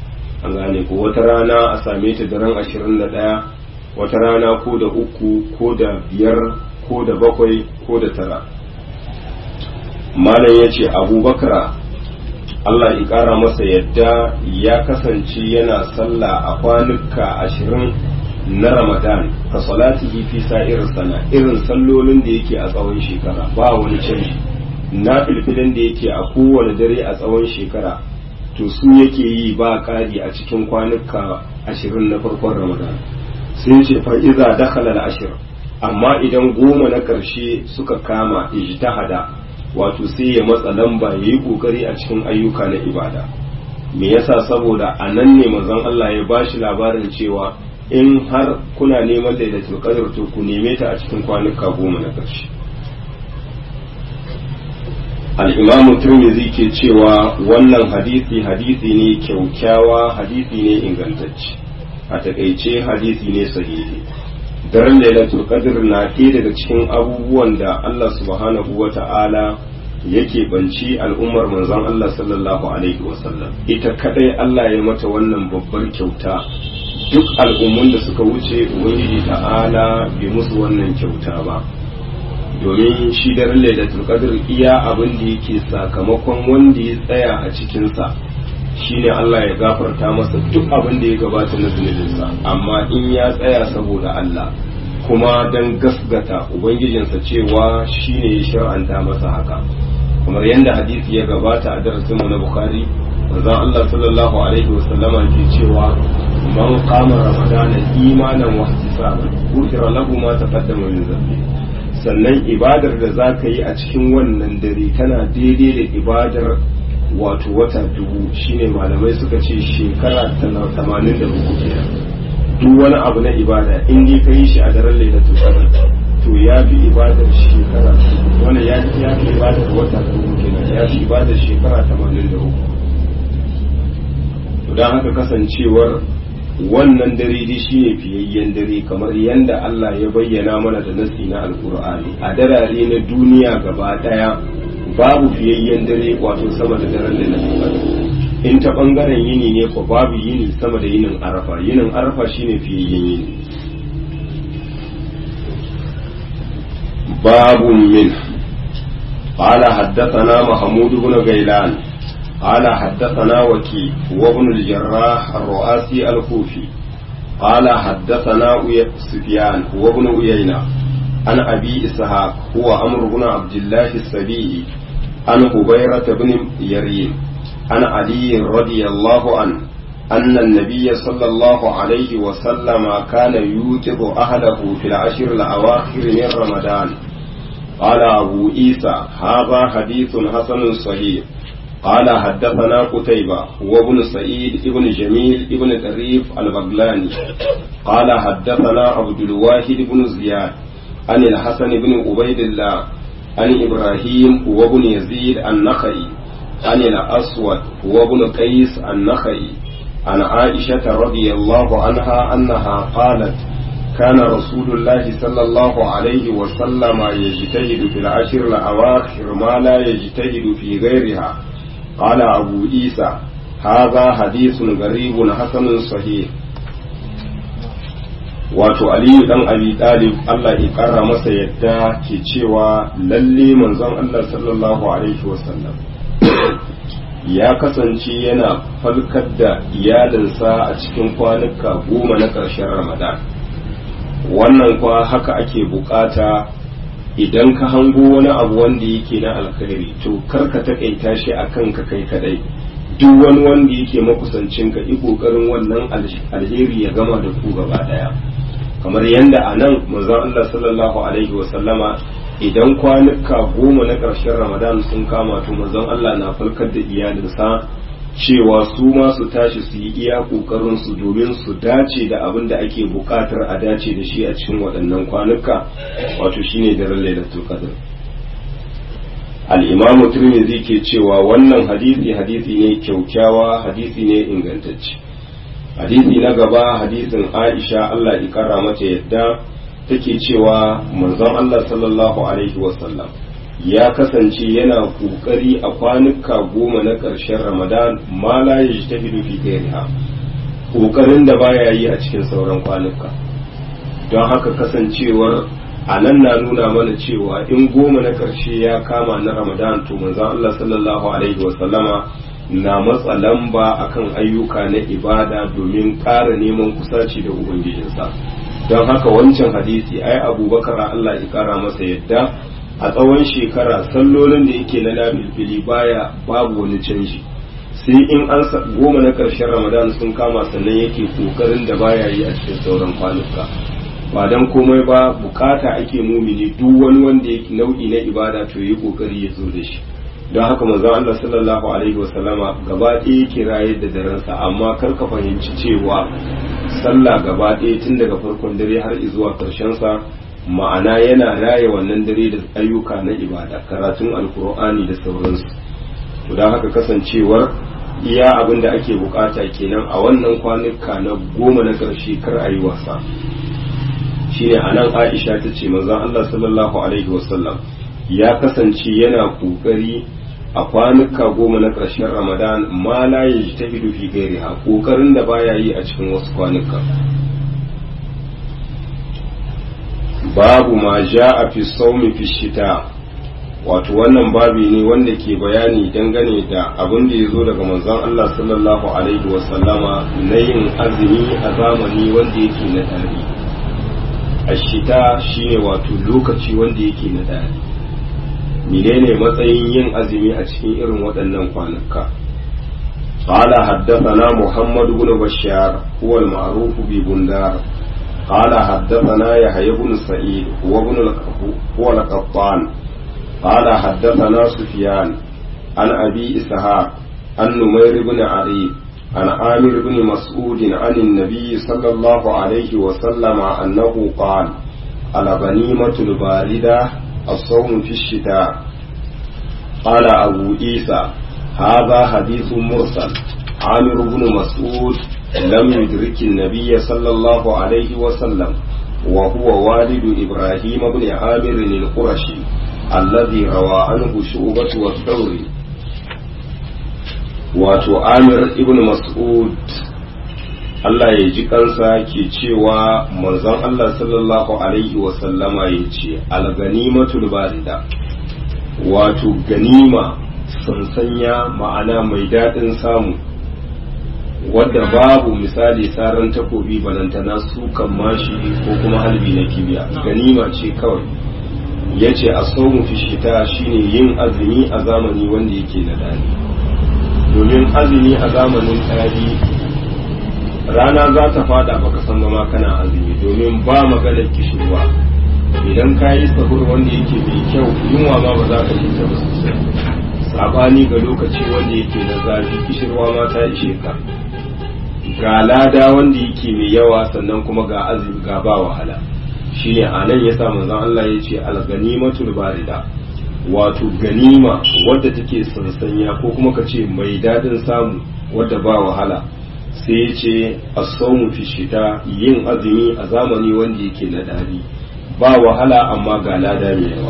an gane ko wata rana a same ta daren ashirin da ɗaya wata rana ko da uku ko da biyar ko da bakwai ko da tara malam ya ce abubakar Allah ya ƙara masa yadda ya kasance yana sallah a kwanuka ashirin na ramadan ka salatihi fi sa'ir sana irin sallolin da yake a tsawon shekara ba wani canji na filfilin da yake a kowane dare a tsawon shekara to su yake yi ba ƙari a cikin kwanuka ashirin na farkon ramadan sun ce fa'iza dakhala al-ashir amma idan goma na ƙarshe suka kama ijtihada wato sai ya matsa lamba ya yi ƙoƙari a cikin ayyuka na ibada me yasa saboda a nan ne manzon Allah ya bashi labarin cewa in har kuna neman lailatul qadr to ku neme ta a cikin kwanuka goma na ƙarshe al-imamu tirmidhi ke cewa wannan hadisi hadisi ne kyaukyawa hadisi ne ingantacce a takaice hadisi ne sahihi daren lailatul qadr na ɗaya daga cikin abubuwan da Allah subhanahu wa ta'ala yake banci al'ummar manzon Allah sallallahu alaihi wasallam ita kadai Allah ya mata wannan babbar kyauta duk al'ummun da suka wuce ubangiji ta'ala bai musu wannan kyauta ba domin shi daren lailatul qadr iya abin da yake sakamakon wanda ya tsaya a cikinsa shine Allah ya gafarta masa duk abin da ya gabata na zunubinsa amma in ya tsaya saboda Allah kuma don gasgata ubangijinsa cewa shine ya shar'anta masa haka kamar yadda hadisi ya gabata a darasinmu na bukhari manzon Allah sallallahu alaihi wasallama ke cewa man qama ramadana imanan wa ihtisaban ghufira lahu ma taqaddama min dhanbi sannan ibadar da zaka yi a cikin wannan dare tana daidai da ibadar wato wata dubu shine malamai suka ce shekara tamanin da uku kenan duk wani abu na ibada in dai ka yi shi a daren lailatul qadr to ya fi ibadar shekara wannan ya fi ya fi ibadar wata dubu kenan ya fi ibadar shekara tamanin da uku to dan haka kasancewar wannan dare dai shine fiyayyen dare kamar yanda Allah ya bayyana mana da nasi na alkur'ani a darare na duniya gaba daya babu fiyayyen dare wato sama da daren da na in ta bangaren yini ne ko babu yini sama da yinin arafa yinin arafa shine fiyayyen yini babu min قال حدثنا محمود بن غيلان قال حدثنا وكي وابن الجراح الرؤاسي الكوفي قال حدثنا سفيان وابن أيينة عن أبي إسحاق هو أمر بن عبد الله السبيعي عن هبيرة بن يريم عن علي رضي الله عنه أن النبي صلى الله عليه وسلم كان يوقظ أهله في العشر الأواخر من رمضان قال أبو عيسى هذا حديث حسن صحيح قال حدثنا قتيبة وابن سعيد ابن جميل ابن طريف البغلاني قال حدثنا عبد الواحد بن زياد عن الحسن بن عبيد الله عن إبراهيم وابن يزيد النخعي عن الأسود وابن قيس النخعي عن عائشة رضي الله عنها أنها قالت كان رسول الله صلى الله عليه وسلم يجتهد في العشر الأواخر ما لا يجتهد في غيرها قال أبو عيسى هذا حديث غريب حسن صحيح wato aliyu dan abi talib Allah ya kara masa yadda ke cewa lalle manzon Allah sallallahu alaihi wasallam ya kasance yana falkar da iyalinsa a cikin kwanuka goma na ƙarshen ramadan wannan kwa haka ake bukata idan ka hango wani abu wanda yake na alkhairi to karka takaita shi a kanka kai kadai duk wani wanda yake makusancin ka yi kokarin wannan alheri ya gama da ku gaba daya kamar yadda a nan manzon Allah sallallahu alaihi wa sallama idan kwanuka goma na ƙarshen ramadan sun kama to manzon Allah na falkar da iyalinsa cewa su ma su tashi su yi iya kokarin su domin su dace da abin da ake bukatar a dace da shi a cikin waɗannan kwanuka wato shine daren lailatul qadr al-imamu tirmidhi ke cewa wannan hadisi hadisi ne kyaukyawa hadisi ne ingantacce hadisi na gaba hadisin Aisha Allah ya kara mata yadda take cewa manzon Allah sallallahu alaihi wasallam ya kasance yana kokari a kwanuka goma na ƙarshen ramadan ma la yajtahidu fi ghairiha ƙoƙarin da baya yi a cikin sauran kwanuka don haka kasancewar a nan na nuna mana cewa in goma na ƙarshe ya kama na ramadan to manzon Allah sallallahu alaihi wasallama na matsa lamba akan ayyuka na ibada domin ƙara neman kusaci da ubangijinsa don haka wancan hadisi ai abubakar Allah ya ƙara masa yadda a tsawon shekara sallolin da yake na nafilfili baya babu wani canji sai in an goma na ƙarshen ramadan sun kama sannan yake kokarin da baya yi a cikin sauran kwanuka ba dan komai ba bukata ake mumini duk wani wanda yake nau'i na ibada to yi kokari ya zo da shi don haka manzon Allah sallallahu alaihi wasallama gaba ɗaya yake raye da darensa amma kar ka fahimci cewa sallah gaba ɗaya tun daga farkon dare har zuwa ƙarshen sa ma'ana yana raye wannan dare da ayyuka na ibada karatun alkur'ani da sauransu to don haka kasancewar iya abin da ake bukata kenan a wannan kwanuka na goma na ƙarshe kar a yi wasa shine a nan aisha ta ce manzon Allah sallallahu alaihi wasallam ya kasance yana kokari a kwanuka goma na ƙarshen ramadan ma la yajtahidu fi ghairiha kokarin da baya yi a cikin wasu kwanuka babu ma ja'a fi sawmi fi shita wato wannan babi ne wanda ke bayani dangane da abin da ya zo daga manzon Allah sallallahu alaihi wasallama na yin azumi a zamani wanda yake na tari ashita shine wato lokaci wanda yake na tari menene matsayin yin azumi a cikin irin waɗannan kwanuka قال حدثنا محمد بن بشار هو المعروف ببندار قال حدثنا يحيى بن سعيد هو ابن هو القطان قال حدثنا سفيان عن أبي إسحاق عن نمير بن عري عن عامر بن مسعود عن النبي صلى الله عليه وسلم أنه قال الغنيمة الباردة الصوم في الشتاء قال أبو عيسى هذا حديث مرسل عامر بن مسعود لم يدرك النبي صلى الله عليه وسلم وهو والد إبراهيم بن عامر القرشي الذي روى عنه شعبة والثوري wato Amir ibn Mas'ud Allah ya ji kansa ke cewa manzon Allah sallallahu alaihi wasallama ya ce alganimatul barida wato ganima sansanya ma'ana mai daɗin samu wadda babu misali saran takobi balantana sukan mashi ko kuma halbi na kibiya ganima ce kawai ya ce a saumu fi shita shine yin azumi a zamani wanda yake na dani domin azumi a zamanin ɗari rana za ta fada baka san ma kana azumi domin ba maganar kishirwa idan ka yi sahur wanda yake mai kyau yunwa ma ba za ka yi ta ba sosai sabani ga lokaci wanda yake na zafi kishirwa ma ta ishe ka ga lada wanda yake mai yawa sannan kuma ga azumi ga ba wahala shine a nan yasa manzon Allah ya ce al-ganimatul barida wato ganima wadda take sansanya ko kuma ka ce mai dadin samu wadda ba wahala sai ya ce as-sawmu fi shita yin azumi a zamani wanda yake na dadi ba wahala amma ga lada mai yawa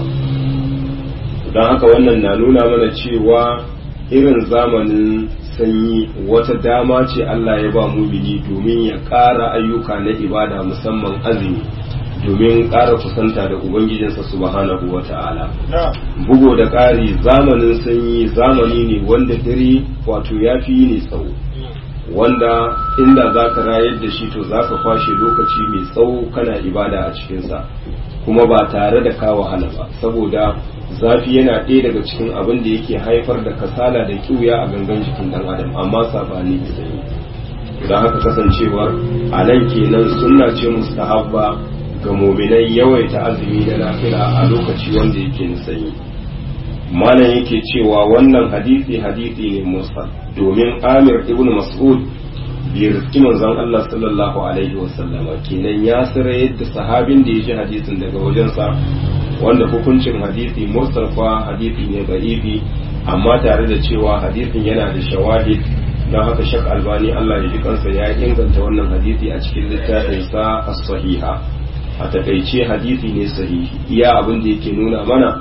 don haka wannan na nuna mana cewa irin zamanin sanyi wata dama ce Allah ya ba mumini domin ya ƙara ayyuka na ibada musamman azumi domin ƙara kusanta da Ubangijinsa subhanahu wa ta'ala. Bugo da ƙari zamanin sanyi zamani ne wanda dare wato ya fi ne tsawo. Wanda inda za ka rayar da shi to za ka kwashe lokaci mai tsawo kana ibada a cikinsa kuma ba tare da ka wahala ba saboda zafi yana ɗaya daga cikin abin da yake haifar da kasala da kiwuya a gangan jikin ɗan adam amma saɓani da sanyi. Don haka kasancewar a nan kenan sunna ce mustahabba ga muminai yawaita azumi na nafila a lokaci wanda yake sanyi malam yake cewa wannan hadisi hadisi ne mursal domin amir ibn mas'ud bai riski manzon Allah sallallahu alaihi wasallama kenan ya sira yadda sahabin da ya ji hadisin daga wajensa wanda hukuncin hadisi mursal fa hadisi ne da'ifi amma tare da cewa hadisin yana da shawahid don haka shak albani Allah ya ji kansa ya inganta wannan hadisi a cikin littafinsa as-sahiha a takaice hadisi ne sahihi iya abin da yake nuna mana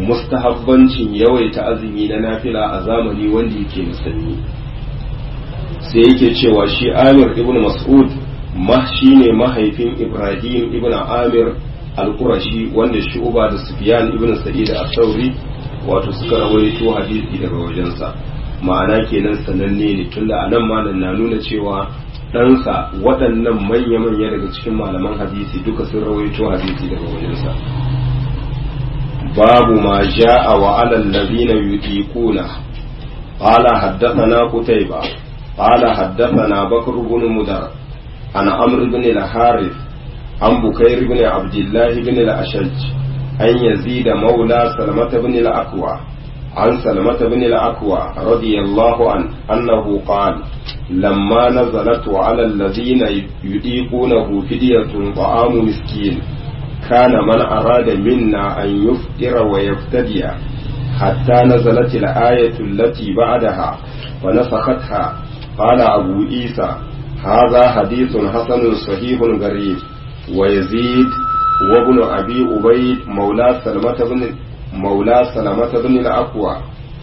mustahabbancin yawaita azumi na nafila a zamani wanda yake musulmi sai yake cewa shi amir ibn mas'ud ma shine mahaifin ibrahim ibn amir al-qurashi wanda shu'ba da sufyan ibn sa'id al-thawri wato suka rawaito hadisi daga wajensa ma'ana kenan sananne ne tunda anan malam na nuna cewa ɗansa waɗannan manya-manya daga cikin malaman hadisi duka sun rawaito hadisi daga wajensa babu ma ja'a wa alal ladina yutiquna qala haddathana qutayba qala haddathana bakr ibn mudar an amr ibn al-harith an bukayr ibn abdullah ibn al-ashaj an yazid mawla salmah ibn al-aqwa عن سلمة بن الأكوى رضي الله عنه أنه قال لما نزلت على الذين يطيقونه فدية طعام مسكين كان من أراد منا أن يفطر ويفتدي حتى نزلت الآية التي بعدها ونسختها قال أبو عيسى هذا حديث حسن صحيح غريب ويزيد وابن أبي أبيد مولى سلمة بن maula salamata bin al-aqwa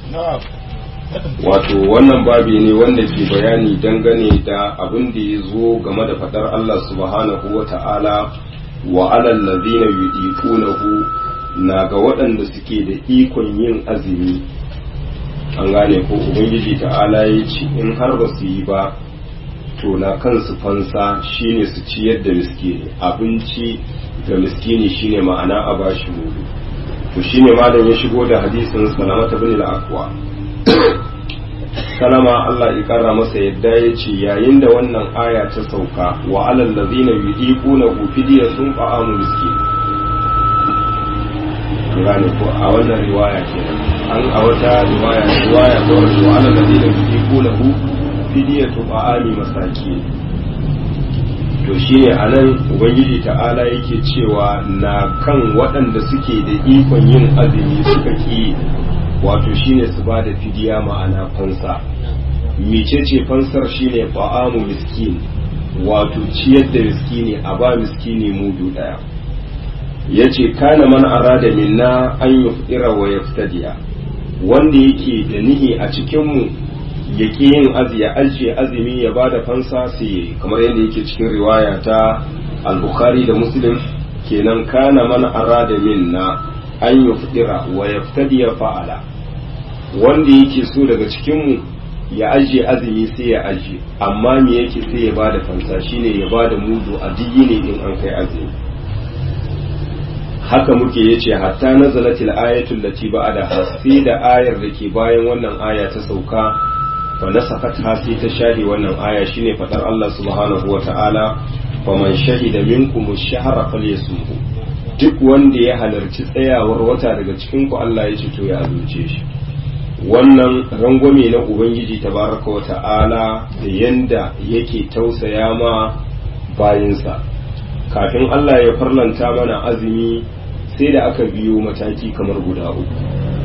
wato wannan babi ne wanda ke bayani dangane da abin da ya zo game da fadar Allah subhanahu wa ta'ala wa alal ladina yudiqunahu na ga waɗanda suke da ikon yin azumi an gane ko ubangiji ta'ala ya ce in har ba su yi ba to na kansu fansa shine su ciyar da miskini abinci ga miskini shine ma'ana a bashi mudu to shine malam ya shigo da hadisin salamata bin al-aqwa salama Allah ya kara masa yadda ya ce yayin da wannan aya ta sauka wa alal ladina yudiquna fidiyatun ta'amu miskin gane ko a wannan riwaya kenan an a wata riwaya riwaya ta wato wa alal ladina yudiquna fidiyatu ta'ami masakin to shine a nan ubangiji ta'ala yake cewa na kan waɗanda suke da ikon yin azumi suka ki wato shine su ba da fidiya ma'ana fansa mecece fansar shine ba'amu miskin wato ciyar da miskini a ba miskini mudu ɗaya ya ce kana man arada minna an yufira wa yaftadiya wanda yake da nihi a cikinmu ya ƙi yin azi ya ajiye azumi ya ba da fansa sai yayi kamar yadda yake cikin riwaya ta al-bukhari da muslim kenan kana man arada minna an yufdira wa yaftadi fa'ala wanda yake so daga cikin mu ya ajiye azumi sai ya ajiye amma me yake sai ya ba da fansa shine ya ba da mudu a ne in an kai azumi haka muke yace hatta nazalatil ayatul lati ba'da sai da ayar da ke bayan wannan aya ta sauka fa nasafat sai ta shahi wannan aya shine fadar Allah subhanahu wa ta'ala faman shahida minkum ash-shahra falyasumhu duk wanda ya halarci tsayawar wata daga cikin ku Allah ya ce to ya azumce shi wannan rangwame na ubangiji tabaraka wa ta'ala da yanda yake tausaya ma bayinsa kafin Allah ya farlanta mana azumi sai da aka biyo mataki kamar guda uku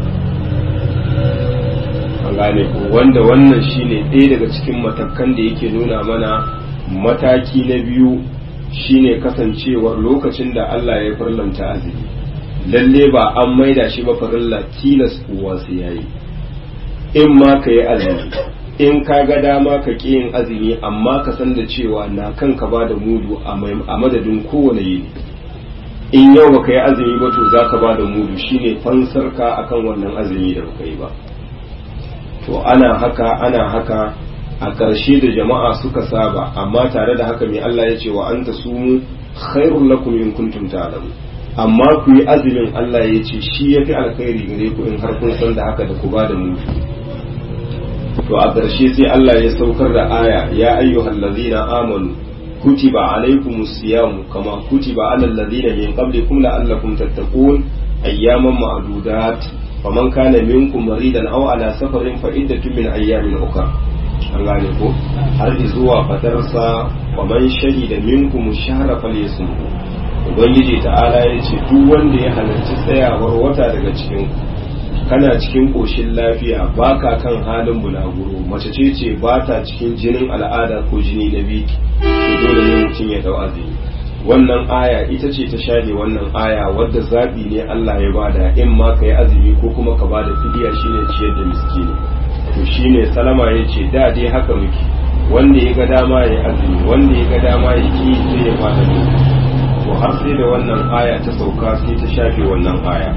an gane ko wanda wannan shine ɗaya daga cikin matakan da yake nuna mana mataki na biyu shine kasancewar lokacin da Allah ya farlanta azumi lalle ba an maida shi ba farilla tilas uwa sai yayi in ma ka yi azumi in ka ga dama ka ƙi yin azumi amma ka san da cewa na kanka ba da mudu a madadin kowane yini in yau baka yi azumi ba to za ka ba da mudu shine fansar ka akan wannan azumi da baka yi ba to ana haka ana haka a ƙarshe da jama'a suka saba amma tare da haka mai Allah ya ce wa anta sumu khairul lakum in kuntum ta'lamun amma ku yi azumin Allah ya ce shi yafi alkhairi gare ku in har kun san da haka da ku ba da mudu to a ƙarshe sai Allah ya saukar da aya ya ayyuhal ladzina amanu kutiba alaykumus siyam kama kutiba alal ladzina min qablikum la'allakum tattaqun ayyaman ma'dudat faman kana minkum maridan aw ala safarin fa iddatun min ayyamin ukhra an gane ko har zuwa fadarsa faman shahida minkum shahra falyasumhu ubangiji ta'ala ya ce duk wanda ya halarci tsayawar wata daga cikin kana cikin ƙoshin lafiya baka kan halin bulaguro mace ce ce ba ta cikin jinin al'ada ko jini na biki to dole ne mutum ya dau azumi wannan aya ita ce ta share wannan aya wadda zabi ne Allah ya bada in ma ka yi azumi ko kuma ka bada fidiya shine ciyar da miskini to shine salama ya ce da dai haka muke wanda ya ga dama ya azumi wanda ya ga dama ya ki sai ya fada to har sai da wannan aya ta sauka sai ta shafe wannan aya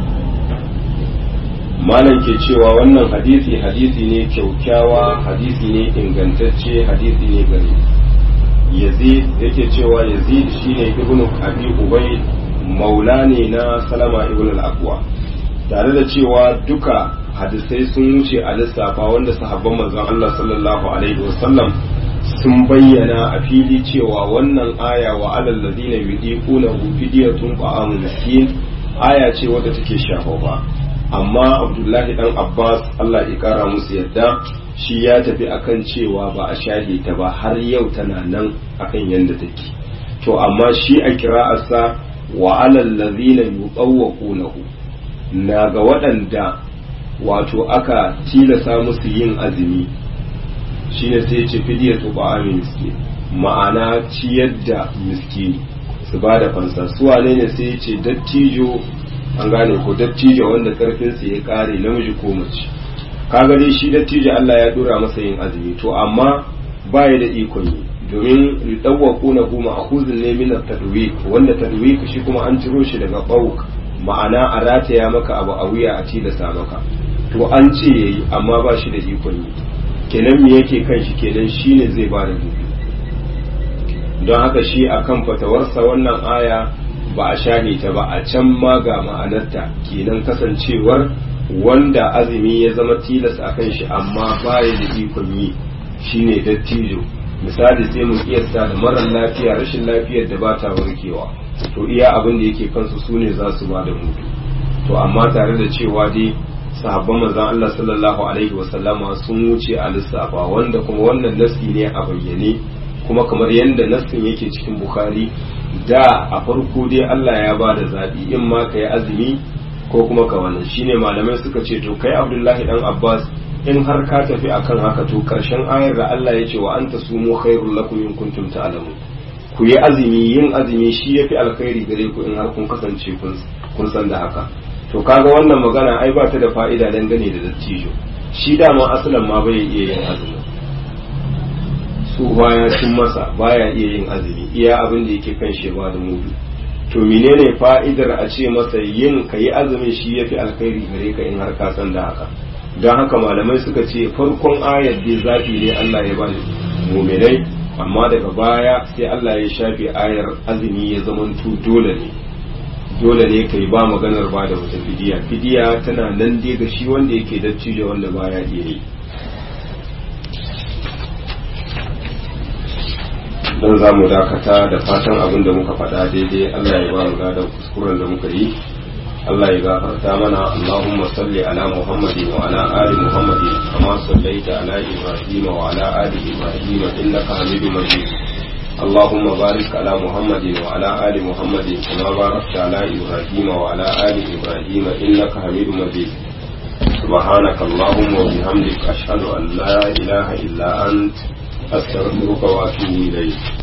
malam ke cewa wannan hadisi hadisi ne kyaukyawa hadisi ne ingantacce hadisi ne gari yazid yake cewa yazid shine ibnu abi ubay maula ne na salama ibn al-aqwa tare da cewa duka hadisai sun wuce a lissafa wanda sahabban manzon Allah sallallahu alaihi wasallam sun bayyana a fili cewa wannan aya wa alal ladina yudiquna fidiyatun ta'amun miskin aya ce wadda take shafafa amma Abdullahi dan Abbas Allah ya kara musu yadda shi ya tafi akan cewa ba a shahe ta ba har yau tana nan akan yanda take to amma shi a kira'arsa wa alal ladina yutawwaqunahu na ga waɗanda wato aka tilasa musu yin azumi shine sai ya ce fidiyatu ba'amin miskin ma'ana ciyar da miskini su ba da fansa su wane ne sai ya ce dattijo an gane ko dattijo wanda karfinsa ya kare namiji ko mace kaga dai shi dattijo Allah ya dora masa yin azumi to amma baya da ikon yi domin ridawwaku na kuma akhuzun ne min at-tadwik wanda tadwik shi kuma an ciro shi daga bauk ma'ana a rataya maka abu a wuya a tilasa maka to an ce yayi amma ba shi da ikon yi kenan me yake kan shi kenan shine zai ba da dubi don haka shi akan fatawarsa wannan aya ba a shahe ta ba a can ma ga ma'anarta kenan kasancewar wanda azumi ya zama tilas a kan shi amma baya da ikon yi shine dattijo misali sai mu kiyasta da marar lafiya rashin lafiyar da ba ta warkewa to iya abin da yake kansu su ne za su ba da mutu to amma tare da cewa dai sahabban manzon Allah sallallahu alaihi wasallama sun wuce a lissafa wanda kuma wannan nasi ne a bayyane kuma kamar yadda nassin yake cikin bukhari da a farko dai Allah ya ba da zaɓi in ma ka yi azumi ko kuma ka wannan shine malamai suka ce to kai abdullahi dan abbas in har ka tafi akan haka to karshen ayar da Allah ya ce wa anta sumu khairul lakum in kuntum ta'lamun ku yi azumi yin azumi shi yafi alkhairi gare ku in har kun kasance kun san da haka to kaga wannan magana ai ba ta da fa'ida dangane da dattijo shi dama asalan ma bai iya yin azumi su baya cin masa baya iya yin azumi iya abin da yake kan shi ba da mudu to menene fa'idar a ce masa yin ka yi azumin shi yafi alkhairi gare ka in har ka san da haka don haka malamai suka ce farkon ayar dai zaɓi ne Allah ya ba muminai amma daga baya sai Allah ya shafe ayar azumi ya zamanto dole ne dole ne kai ba maganar ba da wata fidiya fidiya tana nan dai ga shi wanda yake dattijo wanda baya iya yi don za mu dakata da fatan abin da muka faɗa daidai Allah ya ba mu gadon kuskuren da muka yi Allah ya gafarta mana Allahumma salli ala Muhammadin wa ala ali Muhammadin kama sallaita ala Ibrahim wa ala ali Ibrahim innaka Hamidum Majid اللهم بارك على محمد وعلى آل محمد كما باركت على إبراهيم وعلى آل إبراهيم إنك حميد مجيد سبحانك اللهم وبحمدك أشهد أن لا إله إلا أنت أستغفرك وأتوب إليك